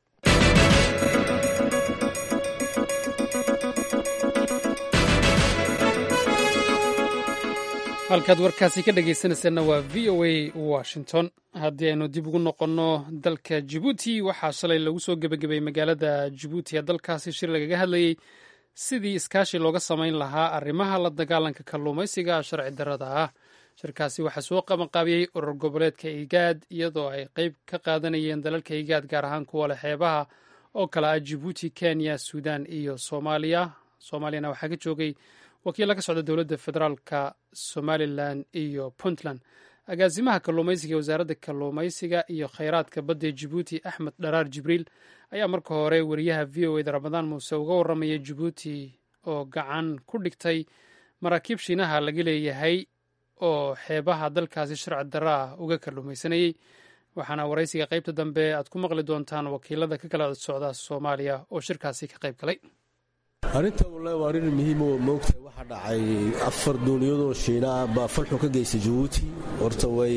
halkaad warkaasi ka dhegaysanaysaena waa v o a washington haddii aynu dib ugu noqonno dalka jibuuti waxaa shalay lagu soo gebagabay magaalada jibuuti ee dalkaasi shir lagaga hadlayey sidii iskaashi looga samayn lahaa arrimaha la dagaalanka kalluumaysiga sharci darrada ah shirkaasi waxaa soo qabanqaabiyey urur goboleedka igaad iyadoo ay qeyb ka qaadanayeen dalalka igaad gaar ahaan kuwa leh xeebaha oo kale ah jibuuti kenya suudan iyo soomaaliya soomaaliyana waxaa ka joogay wakiilla ka socda dowladda federaalka somalilan iyo puntland agaasimaha kalluumaysiga ee wasaaradda kalluumaysiga iyo kheyraadka badda ee jibuuti axmed dharaar jibriil ayaa marka hore wariyaha v o eda ramadaan muuse uga warramaya jibuuti oo gacan ku dhigtay maraakiib shiinaha laga leeyahay oo xeebaha dalkaasi sharci darro ah uga kalluumaysanayey waxaana waraysiga qaybta dambe aad ku maqli doontaan wakiilada ka kala socda soomaaliya oo shirkaasi ka qayb galay arrinta wallahi waa arrin muhiim oo moogtahay waxaa dhacay afar duuniyadoo shiina ah baa falxun ka geystay jabuuti horta way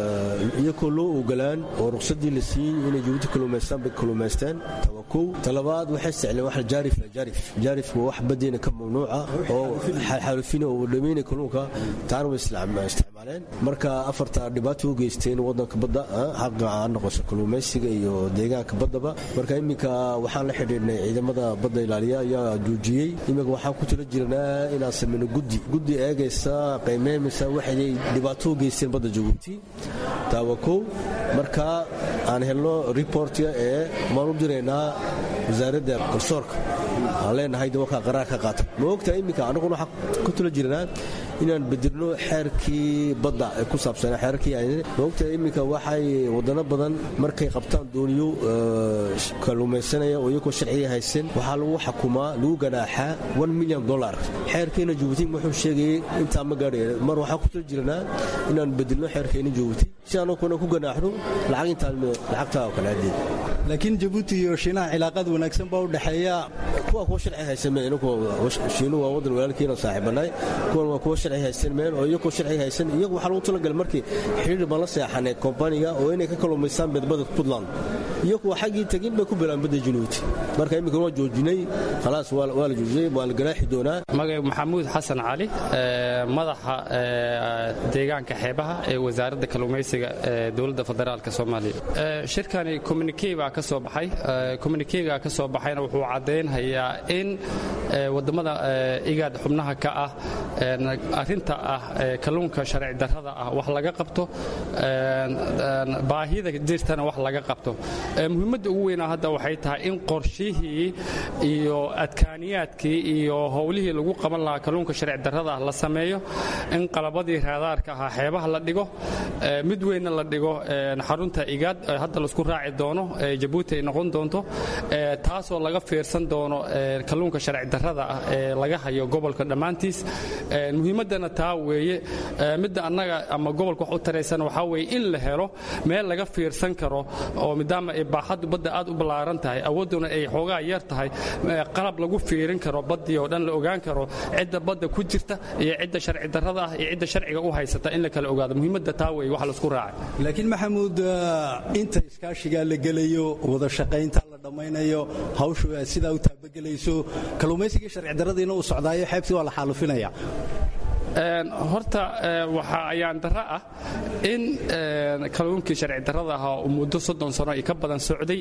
iyakoo loo ogolaan oo ruqsadii la siiyey inay jabuuti kaluumaystaan bay kaluumaysteen tawa kow talabaad waxay isticleen wax jaarif la jaarif jaarifku waa wax badeena ka mamnuuca oo xaalufina oo dhameynay kalluunka taana way isticmaaleen marka afarta dhibaato u geysteen wadanka badda xaqa ha noqoso kaluumaysiga iyo deegaanka baddaba marka iminka waxaan la xidhiidhnay ciidamada badda ilaaliya ayaa joojiyey iminka waxaan ku tala jirnaa inaan samayno guddi guddi eegaysa qiimeymeysa waxay dhibaato u geysteen badda jabuuti taawa kow marka aan helno reportka ee maan u diraynaa wasaaradda garsoorka aan leenahay de warkaa qaraar ka qaata ma ogtahay iminka annaguna waxaan ku tala jirnaa inaan bedelno xeerkii badda ee ku saabsanaa xeerkii ma ogtahay iminka waxay wadano badan markay qabtaan dooniyo kalluumaysanaya oo iyagoo sharciga haysan waxaa lagu xukumaa lagu ganaaxaa one milyan dollar xeerkeena jabuuti wuxuu sheegayay intaa ma gaadhay mar waxaan ku tala jirnaa inaan bedelno xeerkeena jabuuti si anaguna ku ganaaxno lacag intaan lacagtaa oo kale hadeed laakiin jabuuti iyo shiinaha cilaaqaad wanaagsan baa u dhexeeya kuwa kuwa sharci haysan meen shiinu waa wadan walaalkiina saaxiibanaay kuwan waa kuwa sharci haysan meen oo iyagoo sharci haysan iyagu waxaa lagu talagalay markii xidhiir baan la seexanay kombaniga oo inay ka kaluumaystaan badbada puntland iyagu waa xaggii tegin bay ku bilaan badda januuti marka imminkan waa joojinay khalaas waa la joojiyey waa la ganaaxi doonaa magay maxamuud xasan cali madaxa deegaanka xeebaha ee wasaaradda kalluumaysiga ee dowladda federaalk soomaaliya shirkani communikey baa ka soo baxay communikeyga ka soo baxayna wuxuu caddaynhayaa in waddammada igaad xubnaha ka ah arrinta ah kalluunka sharci darrada ah wax laga qabto baahida jirtana wax laga qabto muhiimadda ugu weynaa hadda waxay tahay in qorshihii iyo adkaaniyaadkii iyo howlihii lagu qaban lahaa kalluunka sharci darrada ah la sameeyo in qalabadii raadaarka ahaa xeebaha la dhigo mid weynna la dhigo xarunta igaad hadda laisku raaci doono jabuuti ay noqon doonto taasoo laga fiirsan doono kalluunka sharci darrada ah ee laga hayo gobolka dhammaantiis muhiimaddana taa weeye midda annaga ama gobolka wax u taraysan waxaa weeye in la helo meel laga fiirsan karo oo maadaama ay baaxaddu badda aad u ballaaran tahay awoodduna ay xoogaa yar tahay qalab lagu fiirin karo baddii oo dhan la ogaan karo cidda badda ku jirta iyo cidda sharci darrada ah iyo cidda sharciga u haysata in la kala ogaado muhiimadda taa weeye wax laisku raacay laakiin maxamuud inta iskaashigaa la gelayo wada shaqaynta la dhammaynayo hawshu aad sidaa u taabagelayso kalluumaysigii sharci darradiina uu socdaayo xeebtii waa la xaalufinaya horta waxaa ayaan darro ah in kalluunkii sharci darrada ahaa uu muddo soddon sano iyo ka badan socday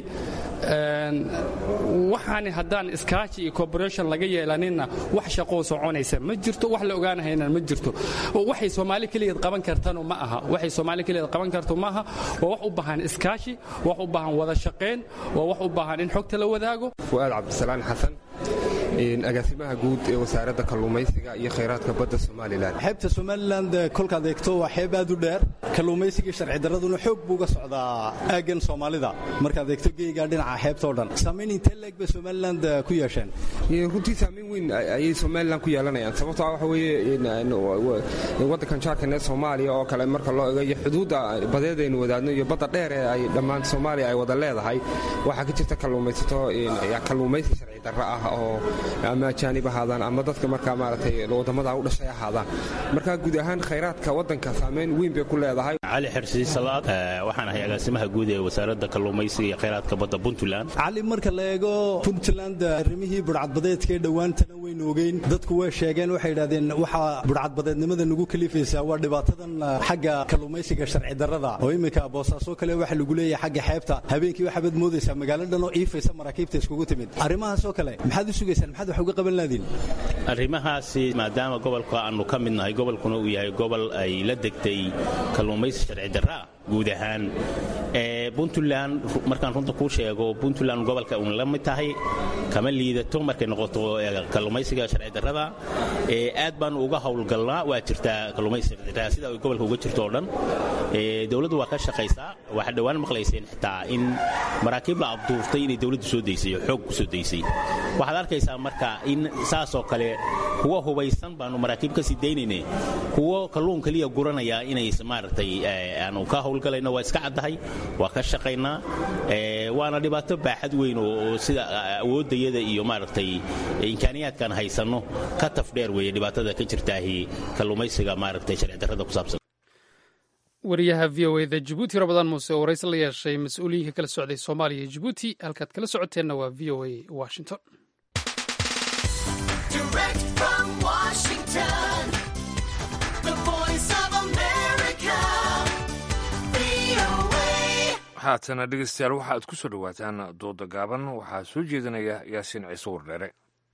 waxaani haddaan iskaashi iyo corporation laga yeelaninna wax shaqoo soconaysa ma jirto wax la ogaanahayna ma jirto waxay soomaali keligeed qaban kartanu ma aha waxay soomaali keligeed qaban karto ma aha waa wax u baahan iskaashi wax u baahan wada shaqayn waa wax u baahan in xogta la wadaago fu'aad cabdisalaan xasan agaasimaha guud ee wasaaradda kalluumaysiga iyo khayraadka badda somalilan xeebta somalilan kolkaad eegto waa xeeb aad u dheer kalluumaysigii sharci darraduna xoog buu ga socdaa aaggan soomaalida markaad eegto geyga dhinaca xeebta oo dhan saamayn intee leeg bay somalilan ku yeesheen runtii saamayn weyn ayay somalilan ku yeelanayaan sababtoo waxa weeye waddankan jaarkan ee soomaaliya oo kale marka loo ego iyo xuduudda badeed aynu wadaadno iyo badda dheer ee ay dhammaan soomaaliya ay wada leedahay waxaa ka jirta kalluumaysato kalluumaysi sharci darro ah oo ama ajaanib ahaadaan ama dadka markaa maaragtay waddamada u dhashay ahaadaan marka guud ahaan khayraadka waddanka saamayn weyn bay ku leedahay cali xirsi salaad waxaan ahay agaasimaha guud ee wasaaradda kalluumaysiga iyo khayraadka badda puntland cali marka la eego puntland arrimihii budhcadbadeedkaee dhowaantana waynu ogeyn dadku way sheegeen waxay yidhahdeen waxaa budhcadbadeednimada nagu kalifaysaa waa dhibaatadan xagga kalluumaysiga sharci darrada oo iminka boosaaso kale waxa lagu leeyahay xagga xeebta habeenkii waxaabad moodaysaa magaalo dhan oo iifaysa maraakiibta iskugu timid arrimahaas oo kale maxaad u sugaysaan maxaad wax uga qaban laadiin arrimahaasi maadaama gobolka aanu ka mid nahay gobolkuna uu yahay gobol ay la degtay kalluumaysi sharci darraa guud ahaan puntland markaan runta kuu sheego puntland gobolka uun la mid tahay kama liidato markay noqoto kalluumaysiga sharci darrada aad baanu uga howlgalnaa waa jirtaa kalluumaysi sharci darrada sida ay gobolka uga jirto oo dhan dowladdu waa ka shaqaysaa waxaa dhowaan maqlayseen xitaa in maraakiib la abduurtay inay dowladdu soo daysay oo xoog ku soo daysay waxaad arkaysaa marka in saasoo kale kuwa hubaysan baanu maraakiib ka sii daynayne kuwo kalluun keliya guranaya inay maaragtay aanu ka howlgalayno waa iska caddahay waa ka shaqaynaa waana dhibaato baaxad weyn oo sida awooddayada iyo maaragtay imkaaniyaadkan haysanno ka tafdheer weeye dhibaatada ka jirtaahi kalluumaysiga maaragtay sharci darrada ku saabsan wariyaha v o eda jabuuti rabadaan muuse oo waraysi la yeeshay mas-uuliyiinka kala socday soomaaliya iyo jabuuti halkaad kala socoteenna waa v o a washington haatana dhegeystayaal waxa aad ku soo dhowaataan dooda gaaban waxaa soo jeedinaya yaasiin ciise wardheere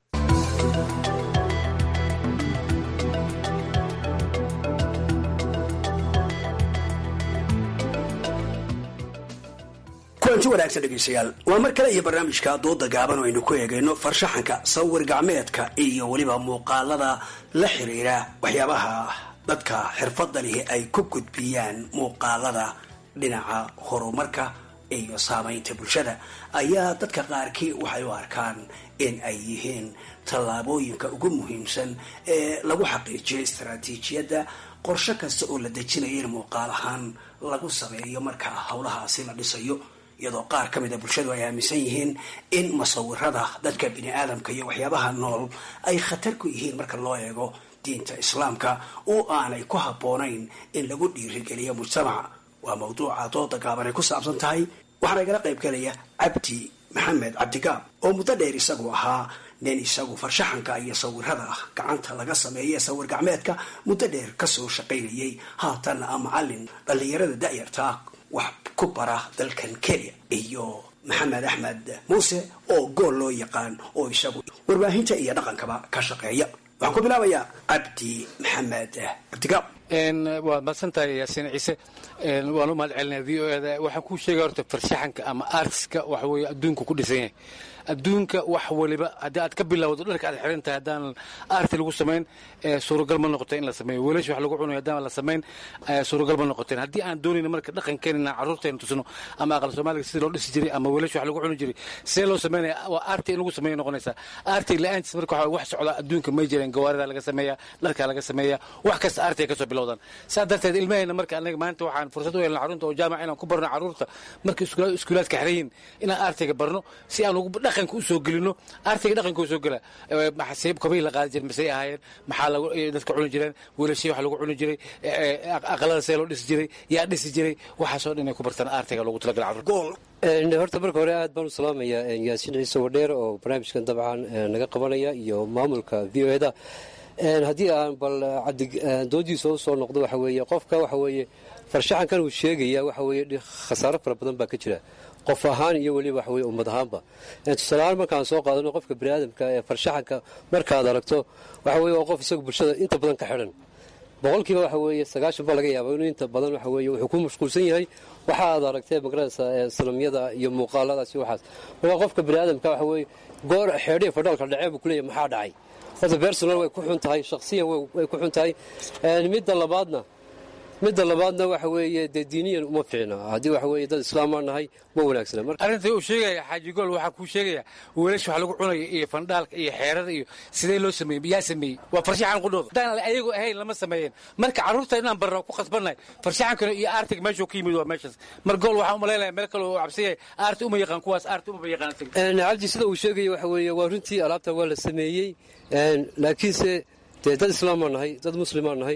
kulanti wanaagsan dhegeystayaal waa mar kale iyo barnaamijka dooda gaaban oo aynu ku eegayno farshaxanka sawir gacmeedka iyo weliba muuqaalada la xiriira waxyaabaha dadka xirfadda lihi ay ku gudbiyaan muuqaalada dhinaca horumarka iyo saamaynta bulshada ayaa dadka qaarkii waxay u arkaan in ay yihiin tallaabooyinka ugu muhiimsan ee lagu xaqiijiyo istaraatiijiyadda qorshe kasta oo la dejinayo in muuqaal ahaan lagu sameeyo marka howlahaasi la dhisayo iyadoo qaar ka mid a bulshadu ay aaminsan yihiin in musawirada dadka bini aadamka iyo waxyaabaha nool ay khatar ku yihiin marka loo eego diinta islaamka oo aanay ku habboonayn in lagu dhiirigeliyo mujtamaca waa mawduuca dooda gaaban ay ku saabsan tahay waxaana igala qayb galaya cabdi maxamed cabdigaab oo muddo dheer isagu ahaa nin isagu farshaxanka iyo sawirada ah gacanta laga sameeye sawir gacmeedka muddo dheer kasoo shaqaynayay haatanna a macalin dhallinyarada da'yartaa wax ku bara dalkan kenya iyo maxamed axmed muuse oo gool loo yaqaan oo isagu warbaahinta iyo dhaqankaba ka shaqeeya waxaan ku bilaabayaa cabdi maxamed cabdigaab waad madsantahay yaasiin ciise waan u mahad celinaya v o eda waxaan kuu sheegaya horta farshaxanka ama artiska waxa weeye adduunku ku dhisan yahay adduunka wax waliba haddii aad ka bilowdo dharka aad xiran tahay haddaan arti lagu samayn suuragal ma noqoteen in la sameeyo weelasha wax lagu cunayo haddaan la samayn suuragal ma noqoteen haddii aan doonayna marka dhaqankeenina carruurteena tusno ama aqal soomaaliga sidii loo dhisi jiray ama weelasha wax lagu cuni jiray see loo sameynaya waa arti in lagu sameeyo noqonaysaa arti la-aantiis marka waxa wax socda adduunka may jireen gawaarida laga sameeya dharkaa laga sameeya wax kasta arti ay kasoo bilowdaan saa darteed ilmaheena marka anaga maanta waxaan fursad u helna carruurta oo jaamac inaan ku barno carruurta marka iskuulaadka xirayin inaan artiga barno si aan ugu dhaqanka u soo gelino artiga dhaqanka u soo gela maxasiib kabii la qaadi jiray masay ahaayeen maxaa lagu dadka cuni jireen weelashii wax lagu cuni jiray aqalada see loo dhisi jiray yaa dhisi jiray waxaasoo dhan inay ku bartaan artiga loogu talagala carruurta horta marka hore aad baan u salaamayaa yaasiin ciise wadheer oo barnaamijkan dabcan naga qabanaya iyo maamulka v o eda haddii aan bal cabdi doodiisa u soo noqdo waxa weeye qofka waxa weeye farshaxankan uu sheegaya waxa weeye khasaaro fara badan baa ka jira qof ahaan iyo weliba waxa weye ummad ahaanba tusaaleahaan markaan soo qaadano qofka biniaadamka ee farshaxanka markaad aragto waxa weye waa qof isagu bulshada inta badan ka xidhan boqolkiiba waxa weeye sagaashan baa laga yaaba inuu inta badan waxa weeye wuxuu ku mashquulsan yahay waxa aad aragtee magaranaysa sanamyada iyo muuqaaladaas iyo waxaas marka qofka biniaadamka waxa weeye goor xeedhiya fadhaalka dhacee buu kuleeyahay maxaa dhacay horta bersonal way ku xun tahay shakhsiyan way ku xun tahay midda labaadna midda labaadna waxa weeye dee diiniyan uma fiicna haddii waxa weeye dad islaamaa nahay ma wanaagsana arrintai uu sheegaya xaaji gool waxaa kuu sheegaya weelasha wax lagu cunayo iyo fandhaalka iyo xeerada iyo sidee loo sameeyey yaa sameeyey waa farshaxan qudhooda haddaan ayagu ahayn lama sameeyeen marka carruurta inaan barno ku khasbannahay farshaxankana iyo aartiga meeshuu ka yimid waa meeshaas mar gool waxaan umalaynaya meel kale oo cabsiyay aarti uma yaqaan kuwaas aarti umaba yaqaan cabdi sida uu sheegaya waxa weeye waa runtii alaabta waa la sameeyey laakiinse dee dad islaamaa nahay dad muslimaa nahay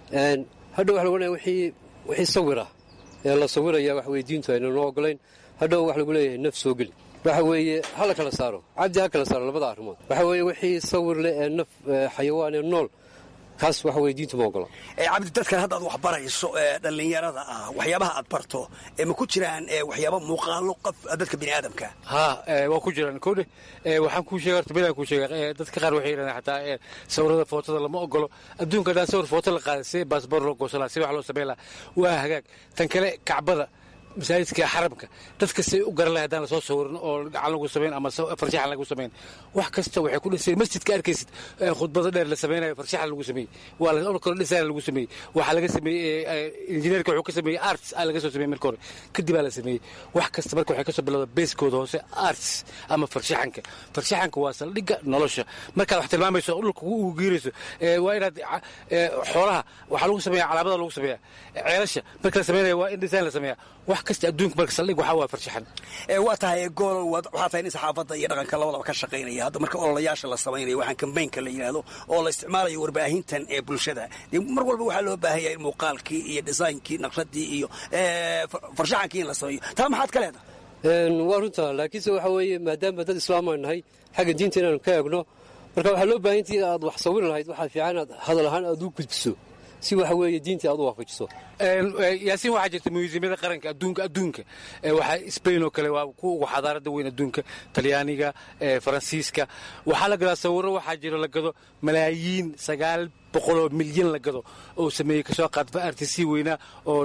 hadhow waxa lagu leeyahay wixii wixii sawira ee la sawiraya waxa weye diintu ayna noo ogolayn hadhow waxa lagu leeyahay naf soo geli waxa weeye ha la kala saaro cabdi ha kala saaro labada arrimood waxa weeye wixii sawir leh ee naf xayawaan ee nool kaas waxa weye diintu ma ogola cabdi dadkan haddaad wax barayso ee dhallinyarada ah waxyaabaha aad barto ma ku jiraan waxyaaba muuqaalo qof dadka bini aadamka ha waa ku jiraan kodhe waxaan kuu sheega horta bilaan kuu sheega dadka qaar waxay yidhahdaan xataa sawirada footada lama ogolo adduunka haddaan sawir footo la qaaday si baasboor loo goosanaa si wax loo samayn lahaa waa hagaag tan kale kacbada masaajidka xaramka dadka say u garan lahay haddaan lasoo sawirin oo gacan lagu samayn ama farshaxan lagu samayn wax kasta waxay ku dhisay masjidka arkaysid khudbada dheer la samaynayo farshaxan lagu sameeyey waa la kale design lagu sameeyey waxaa laga sameeyey injineerka wuxuu ka sameeyey arts aa laga soo sameeyey marka hore kadib aa la sameeyey wax kasta marka waxay kasoo bilowda beeskooda hoose arts ama farshaxanka farshaxanka waa saldhigga nolosha markaad wax tilmaamayso dhulka ugu geerayso waa inaad xoolaha waxaa lagu sameeya calaamada lagu sameeya ceelasha marka la sameynaya waa in design la sameeya wax kasta adduunka marka saldhig waxaa waa farshaxan waa tahay gool waxaa tahay nin saxaafadda iyo dhaqanka labadaba ka shaqaynaya hadda marka ololayaasha la samaynayo waxaan kambaynka la yidhaahdo oo la isticmaalayo warbaahintan ee bulshada dee mar walba waxaa loo baahan yahay in muuqaalkii iyo dhisaynkii naqshadii iyo farshaxankii in la sameeyo taa maxaad ka leedahay waa runta laakiinse waxa weeye maadaama dad islaamaan nahay xagga diinta inaanu ka eegno marka waxaa loo baahan intii aad wax sawiri lahayd waxaa fiican inaad hadal ahaan aad u gudbiso si waxa weeye diintii aad u waafajiso yaasiin waxaa jirta museumyada qaranka adduunka adduunka waxaa spain oo kale waa kuwa ugu xadaarada weyn adduunka talyaaniga faransiiska waxaa la gadaa sawiro waxaa jiro la gado malaayiin sagaal boqoloo milyan la gado oo sameeyey kasoo qaadfa artc weynaa oo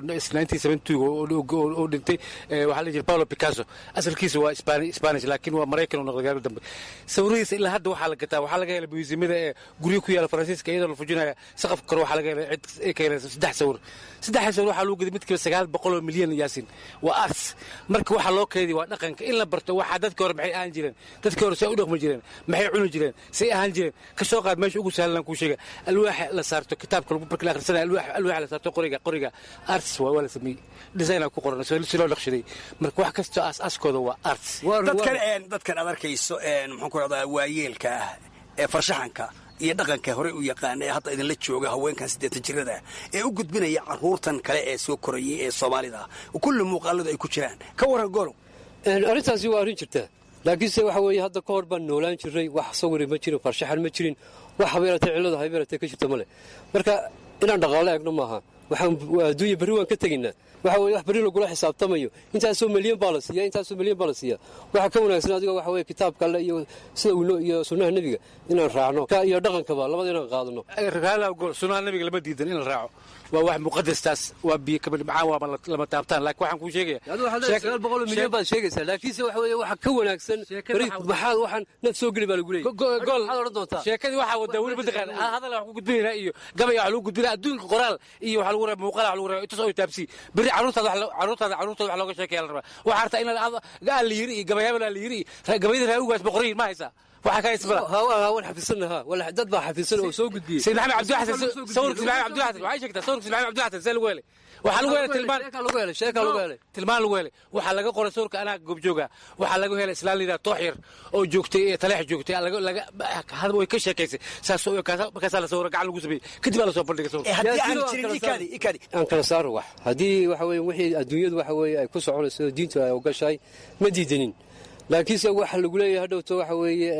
oo dhintay waxaa la jira paulo picasso asalkiisa waa spanish laakiin waa maraykan oo noqday gaari dambe sawiradiisa ilaa hadda waxaa la gataa waxaa laga helay museumyada ee guryo ku yaala faransiiska iyadoo la fujinaya saqafka kore waxaa laga helay cid ay ka helaysa saddex sawir saddexda sawir waxaa lagu gaday midkiiba sagaal boqoloo milyan yaasin waa arts marka waxaa loo keediya waa dhaqanka in la barto waxaa dadka hore maxay ahaan jireen dadka hore say u dhaqmi jireen maxay cuni jireen say ahaan jireen kasoo qaad meesha ugu sahlan kuu sheega alwaax la saarto kitaabka lagu marka la akhrisanaya alwaax la saarto qoriga qoriga arts waa waa la sameeyey design ku qoran si loo naqshaday marka wax kastoo aas-aaskooda waa arts dadkan dadkan aad arkayso muxuu ku rahdaa waayeelka ah ee farshaxanka iyo dhaqanka horey u yaqaana ee hadda idinla jooga haweenkan siddeetan jirada ee u gudbinaya caruurtan kale ee soo korayay ee soomaalida kulli muuqaaladu ay ku jiraan ka waran golow arrintaasi waa arrin jirta laakiinse waxa weeye hadda ka hor baan noolaan jirnay wax sawiri ma jirin farshaxan ma jirin wax habeeratee cillada habeeratee ka jirta male marka inaan dhaqaalo eegno maaha waxaan adduunya berri waan ka tegaynaa waxa weye wax berri lagula xisaabtamayo intaasoo milyan baa la siiya intaasoo milyan baa la siiya waxa ka wanaagsan adiga waxa weye kitaabka alle iyo sida uu iyo sunnaha nebiga inaan raacno iyo dhaqankaba labada inaan qaadano sunnaha nebiga lama diidan in la raaco waa wax muqadastaas waa biyo kabadhibcaan waaba lama taabtaan laakiin waxaan kuu sheegaya sagaal boqol milyan baad sheegaysaa laakiinse waxa weye waxa ka wanaagsan maxaad waxaan naf soo geli baa lagu leeyay gol sheekadii waxaa wadaa weli mataqaan hadal wax ku gudbinaynaa iyo gabaya wax lagu gudbinaa adduunka qoraal iyo wax lagu rabaa muuqaal wax lagu rabaa intaas oo taabsi berri caruurtaada caruurtaada caruurtooda wax looga sheekaya la rabaa waxaa hartaa in gaal la yiri iyo gabayaabal la yiri gabayada raawugaas boqoriin ma haysaa waxaa ka haysbala waan xafisanaha dad baa xafisan oo soo gudbiyey sayid maxamed cabdi xasan sawirka sayid maxamed cabdi xasan waxay sheegtaa sawirka sayid maxamed cabdi xasan see lagu helay waxaa lagu helay tilmaan lagu helay sheeka lagu helay tilmaan lagu helay waxaa laga qoray sawirka anaa goobjooga waxaa laga helay islaan liidaa toox yar oo joogtay taleex joogtay laga hadba way ka sheekaysay saas markaasaa la sawira gacan lagu sameeyey kadib baa la soo bandhigay sawirka aan kala saaro wax haddii waxa weye wixii adduunyadu waxa weye ay ku soconayso diintu ay ogashahay ma diidanin laakiinse waxa lagu leeyahay hadhowto waxa weeye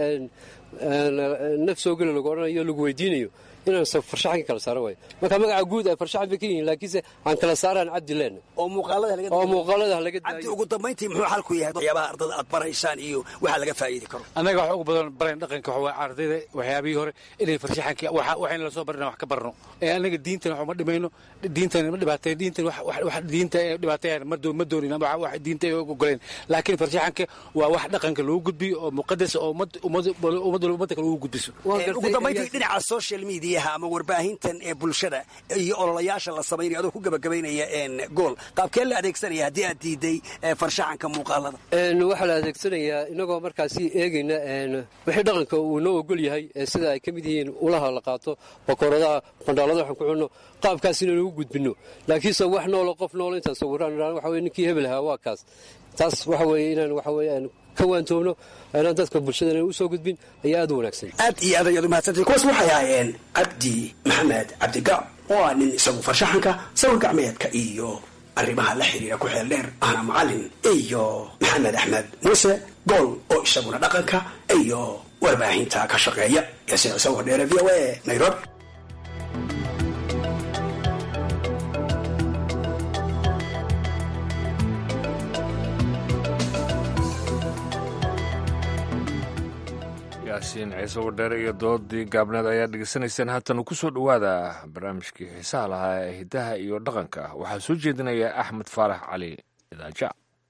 naf soo geli lagu odhanayo lagu weydiinayo inaan farshaxanka kala saaro waayo marka magaca guud ay farshaxan bay ka yihiin laakiinse aan kala saaraan cabdi leen oo muuqaalada oo muuqaalada laga cabdi ugu dambayntii muxuu xalku yahay waxyaabaha ardada aad baraysaan iyo waxa laga faa'iidi karo annaga wax ugu badan barayn dhaqanka waxa ardayda waxyaabihii hore inay farshaxanka waxayna la soo barina wax ka barno ee annaga diintan wax ma dhimayno diintan ma dhibaatay diintan wax diinta ee dhibaateeyaan ma doon ma doonin wax diinta ay ogoleen laakiin farshaxanka waa wax dhaqanka lagu gudbiyo oo muqadas oo ummad ummad ummad ummad kale ugu gudbiso ugu dambayntii dhinaca social media ama warbaahintan ee bulshada iyo ololayaasha la samaynayo adoo ku gabagabaynaya gool qaabkee la adeegsanaya haddii aad diiday farshaxanka muuqaalada waxaa la adeegsanayaa inagoo markaasi eegayna wixii dhaqanka uu noo ogol yahay sida ay ka mid yihiin ulaha la qaato bakooradaha qandhaalada waxaan ku cunno qaabkaas inaan ugu gudbinno laakiinse wax noolo qof noolo intaan sawiraan idhaan waxa weye ninkii hebel ahaa waa kaas taas waxa weeye inaan waxa weye aan ka waantoobno inaan dadka bulshadana u soo gudbin ayaa aad u wanaagsan aad iyo aad ayaad umahadsantay kuwaas waxay ahaayeen cabdi maxamed cabdigac oo ah nin isagu farshaxanka sawir gacmeedka iyo arrimaha la xiriira ku xeel dheer ahna macalin iyo maxamed axmed muuse gool oo isaguna dhaqanka iyo warbaahinta ka shaqeeya yaasiin ciise wardheere v o a nairobi yaasiin ciise wardheere iyo doodii gaabneed ayaa dhegeysanaysaan haatan ku soo dhowaada barnaamijkii xiisaha lahaa ee hiddaha iyo dhaqanka waxaa soo jeedinaya axmed faarax cali idaaja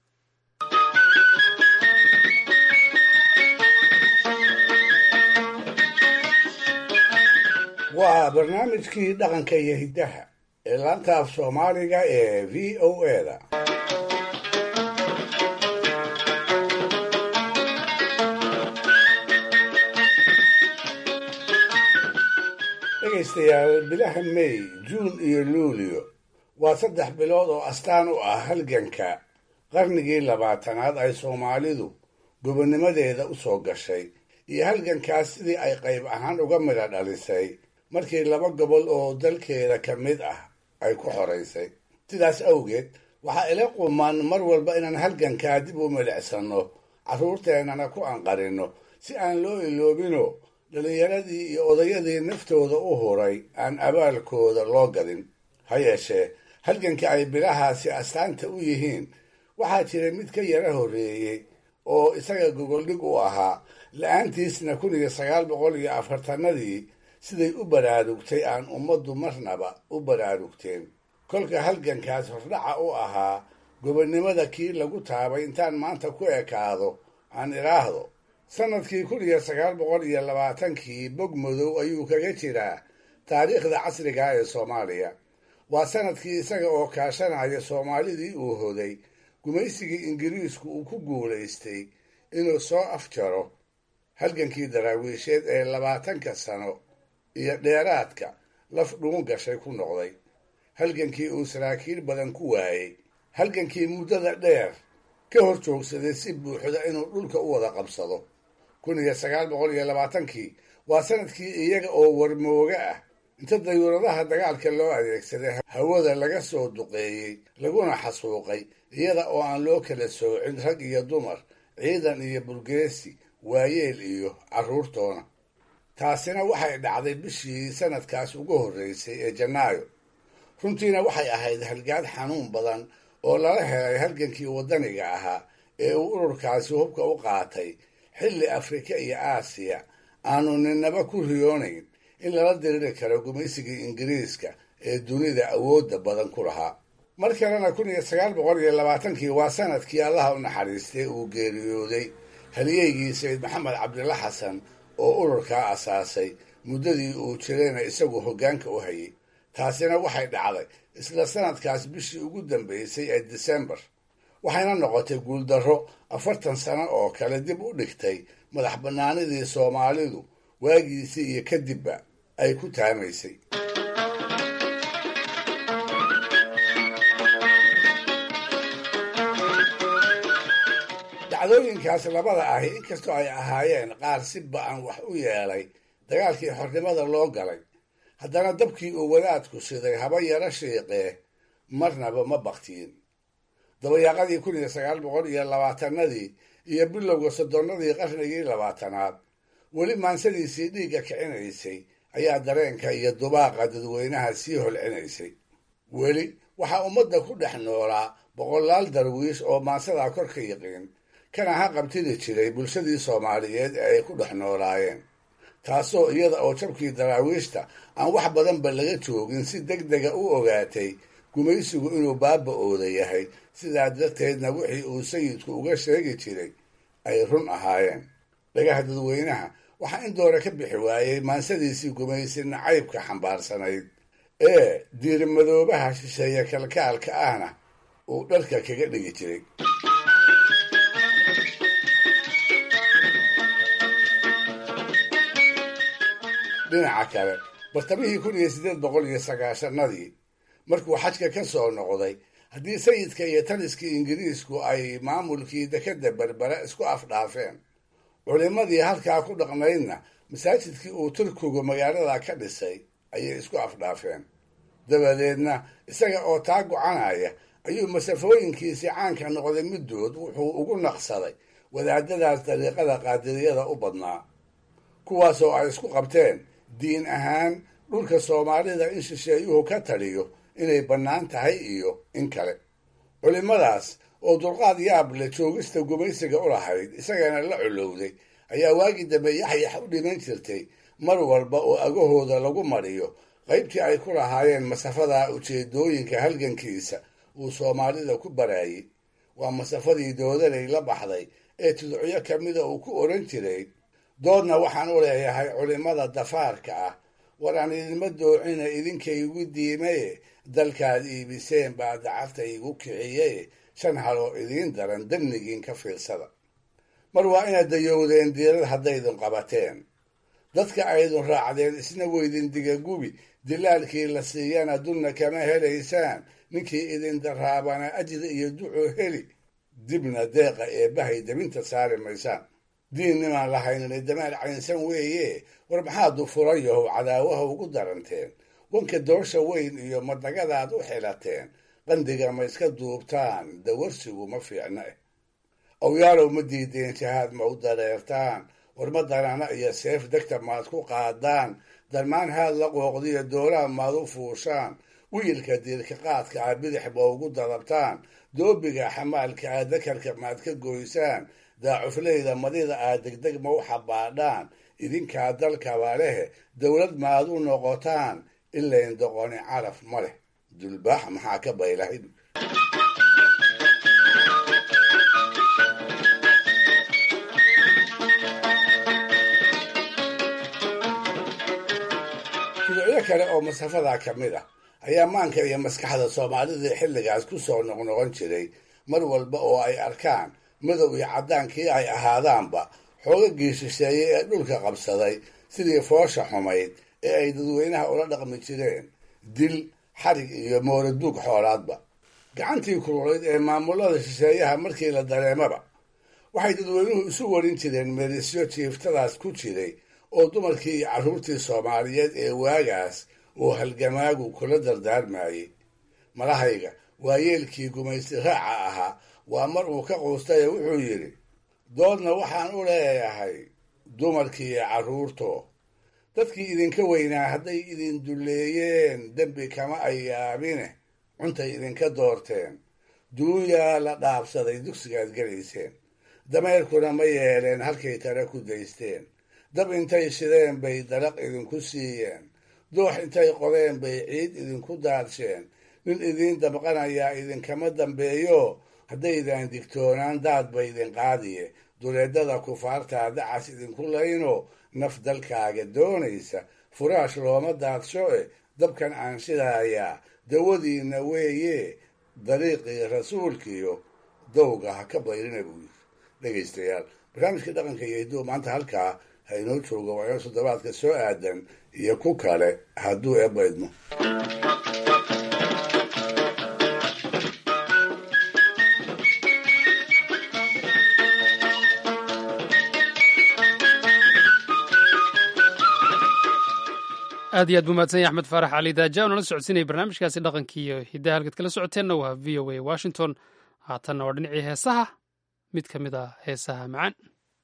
waa barnaamijkii dhaqanka iyo hiddaha ee laanta af soomaaliga ee v o eda dhegaystayaal bilaha may juun iyo luulio waa saddex bilood oo astaan u ah halganka qarnigii labaatanaad ay soomaalidu gobonnimadeeda u soo gashay iyo halgankaas sidii ay qayb ahaan uga midha dhalisay markii laba gobol oo dalkeeda ka mid ah ay ku xoraysay sidaas awgeed waxaa ila quman mar walba inaan halgankaa dib u milicsanno carruurteennana ku anqarinno si aan loo iloobino dhallinyaradii iyo odayadii naftooda u huray aan abaalkooda loo gadin ha yeeshee halganka ay bilahaasi astaanta u yihiin waxaa jiray mid ka yara horreeyey oo isaga gogoldhig u ahaa la-aantiisna kun iyo sagaal boqol iyo afartanadii siday u baraarugtay aan ummaddu marnaba u baraarugteen kolka halgankaas hordhaca u ahaa gobonnimada kii lagu taabay intaan maanta ku ekaado aan idhaahdo sannadkii kun iyo sagaal boqol iyo labaatankii bog madow ayuu kaga jiraa taariikhda casriga ee soomaaliya waa sannadkii isaga oo kaashanaya soomaalidii uu hoday gumaysigii ingiriisku uu ku guulaystay inuu soo afjaro halgankii daraawiisheed ee labaatanka sano iyo dheeraadka laf dhuun gashay ku noqday halgankii uu saraakiil badan ku waayey halgankii muddada dheer ka hor joogsaday si buuxda inuu dhulka u wada qabsado kun iyo sagaal boqol iyo labaatankii waa sanadkii iyaga oo warmooga ah inta dayuuradaha dagaalka loo adeegsaday hawada laga soo duqeeyey laguna xasuuqay iyada oo aan loo kala soocin rag iyo dumar ciidan iyo burgeesi waayeel iyo carruurtoona taasina waxay dhacday bishii sanadkaas ugu horreysay ee janaayo runtiina waxay ahayd halgaad xanuun badan oo lala helay halgankii waddaniga ahaa ee uu ururkaasi hubka u qaatay xilli afrika iyo aasiya aanu ninaba ku riyoonayn in lala diriri karo gumaysigii ingiriiska ee dunida awoodda badan ku lahaa mar kalena kun iyo sagaal boqol iyo labaatankii waa sanadkii allaha u naxariistay uu geeriyooday haliyeygii sayid maxamed cabdilla xasan oo ururkaa asaasay muddadii uu jirayna isagu hoggaanka u hayay taasina waxay dhacday isla sanadkaas bishii ugu dambaysay ee disembar waxayna noqotay guuldarro afartan sano oo kale dib u dhigtay madax bannaanidii soomaalidu waagiisii iyo kadibba ay ku taamaysay dacdooyinkaas labada ahi inkastoo ay ahaayeen qaar si ba-an wax u yeelay dagaalkii xornimada loo galay haddana dabkii uu wadaadku shiday haba yaro shiiqee marnaba ma baktiin dabayaaqadii kun iyo sagaal boqol iyo labaatanadii iyo bilowga soddonnadii qarnigii labaatanaad weli maansadiisii dhiigga kicinaysay ayaa dareenka iyo dubaaqa dadweynaha sii holcinaysay weli waxaa ummadda ku dhex noolaa boqolaal darwiish oo maansadaa kor ka yiqiin kana ha qabtidi jiray bulshadii soomaaliyeed ee ay ku dhex noolaayeen taasoo iyada oo jabkii daraawiishta aan wax badanba laga joogin si deg dega u ogaatay gumaysigu inuu baaba-ooda yahay sidaa darteedna wixii uu sayidku uga sheegi jiray ay run ahaayeen dhagaha dadweynaha waxaa in doore ka bixi waayey maansadiisii gumaysi nacaybka xambaarsanayd ee diirimadoobaha shisheeye kalkaalka ahna uu dharka kaga dhigi jiray dhinaca kale bartamihii kun iyo siddeed boqol iyo sagaashanadii markuu xajka ka soo noqday haddii sayidka iyo taliskii ingiriisku ay maamulkii dekadda berbera isku afdhaafeen culimmadii halkaa ku dhaqnaydna masaajidkii uu turkigu magaalada ka dhisay ayay isku afdhaafeen dabadeedna isaga oo taa gocanaya ayuu masafooyinkiisii caanka noqday middood wuxuu ugu naqsaday wadaadadaas dariiqada qaadiriyada u badnaa kuwaasoo ay isku qabteen diin ahaan dhulka soomaalida in shisheeyuhu ka taliyo inay bannaan tahay iyo in kale culimmadaas oo dulqaad yaab leh joogista gumaysiga u lahayd isagana la colowday ayaa waagii dambe yaxyax u dhiman jirtay mar walba oo agahooda lagu mariyo qaybtii ay ku lahaayeen masafada ujeedooyinka halgankiisa uu soomaalida ku baraayey waa masafadii doodanay la baxday ee tudcyo ka mida uu ku odhan jiray doodna waxaan u leeyahay culimmada dafaarka ah war aan idinma doocina idinkaygu diimaye dalkaad iibiseen baa dacafta igu kiciyaye shan haloo idiin daran damnigiin ka fiirsada mar waa inaad dayowdeen diirad haddaydun qabateen dadka aydun raacdeen isna weydin digagubi dilaalkii la siiyana dunna kama helaysaan ninkii idin daraabana ajri iyo ducuu heli dibna deeqa eebbahay debinta saari maysaan diin nimaan lahaynina damaal caynsan weeye war maxaadu furan yahow cadaawaha ugu daranteen wanka doosha weyn iyo madnagadaad u xilateen qandiga ma iska duubtaan dawarsigu ma fiicna eh awyaalow ma diideen jahaad ma u dareertaan war ma darana iyo seef degta maad ku qaadaan darmaan haad la qooqdiyo doolaha maad u fuushaan wiilka diirka qaadka ah bidix ma ugu dadabtaan doobiga xamaalka ah dakarka maad ka goysaan daacufleyda madida aad degdeg ma u xabaadhaan idinkaa dalkaba lehe dowlad maad u noqotaan ilayn doqoni caraf ma leh dulbaax maxaa ka baylahay fidicyo kale oo masafadaa ka mid ah ayaa maanka iyo maskaxda soomaalida xilligaas ku soo noqnoqon jiray mar walba oo ay arkaan madow iyo caddaankii ay ahaadaanba xoogagii shisheeye ee dhulka qabsaday sidii foosha xumayd ee ay dadweynaha ula dhaqmi jireen dil xarig iyo mooraduug xoolaadba gacantii kululayd ee maamulada shisheeyaha markii la dareemaba waxay dadweynuhu isu warin jireen merisyo jiiftadaas ku jiray oo dumarkii iyo carruurtii soomaaliyeed ee waagaas uu halgamaagu kula dardaarmayey malahayga waayeelkii gumaysi raaca ahaa waa mar uu ka quustaye wuxuu yidhi doodna waxaan u leeyahay dumarkii iyo carruurto dadkii idinka weynaa hadday idin dulleeyeen dembi kama ay yaabine cuntay idinka doorteen duunyaa la dhaabsaday dugsigaad gelayseen dameerkuna ma yeeleen halkay tare ku daysteen dab intay shideen bay dalaq idinku siiyeen doox intay qodeen bay ciid idinku daadsheen nin idiin dabqanayaa idinkama dambeeyo haddaydan digtoonaan daad ba idin qaadiye duleedada kufaartaa dacas idinku layno naf dalkaaga doonaysa furaash looma daadsho e dabkan aan shidaayaa dawadiinna weeye dariiqii rasuulkiyo dowga ha ka bayrina buu yiri dhegaystayaal barnaamijka dhaqanka iyo hidduu maanta halkaa ha inoo joogo waa inoo toddobaadka soo aadan iyo ku kale hadduu eebba idmo aad iyo aad buu mahadsan yahay axmed faarax cali daaja nala socodsiinaya barnaamijkaasi dhaqankii iyo hiddaha halkaad kala socoteenna waa v o a washington haatanna waa dhinacii heesaha mid ka mid ah heesaha macaan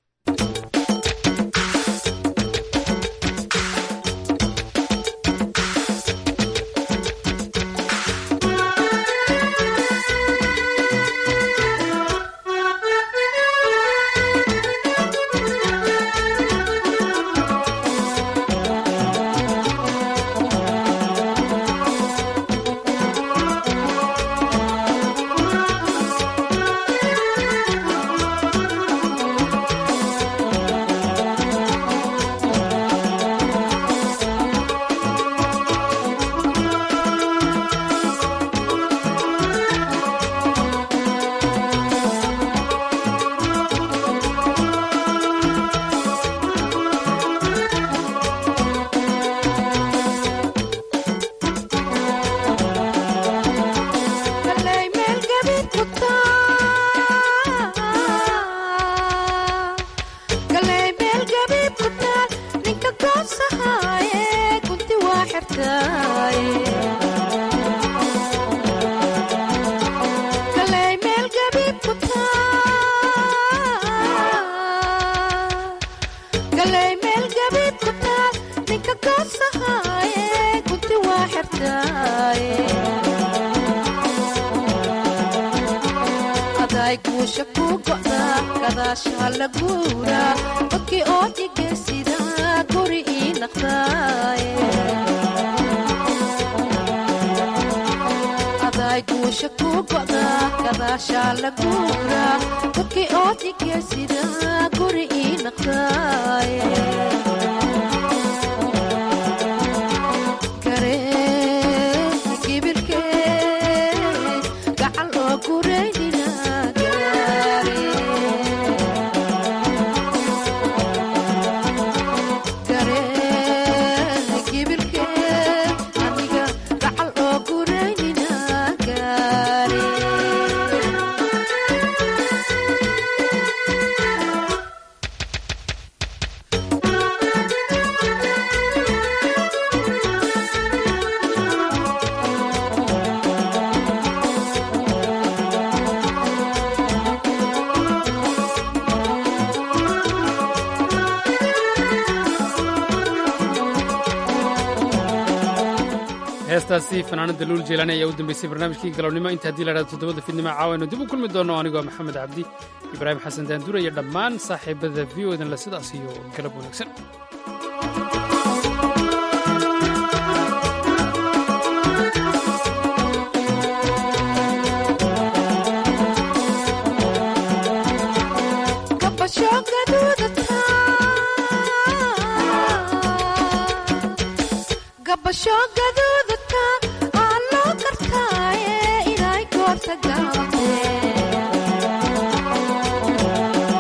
heestaasi fanaanada luul jeelaani ayaa u dambeysay barnaamijkii galabnimo inta haddii lahahdo toddobada fiidnimo caawaynu dib u kulmi doonno anigoo maxamed cabdi ibraahim xasan daanduura iyo dhammaan saaxiibada v o dan le sidaas iyo galab wanaagsan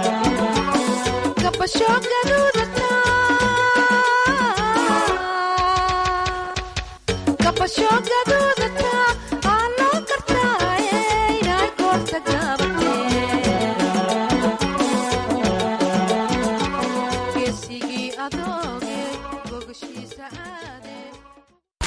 Gabasho gaduudata gabasho gaduudan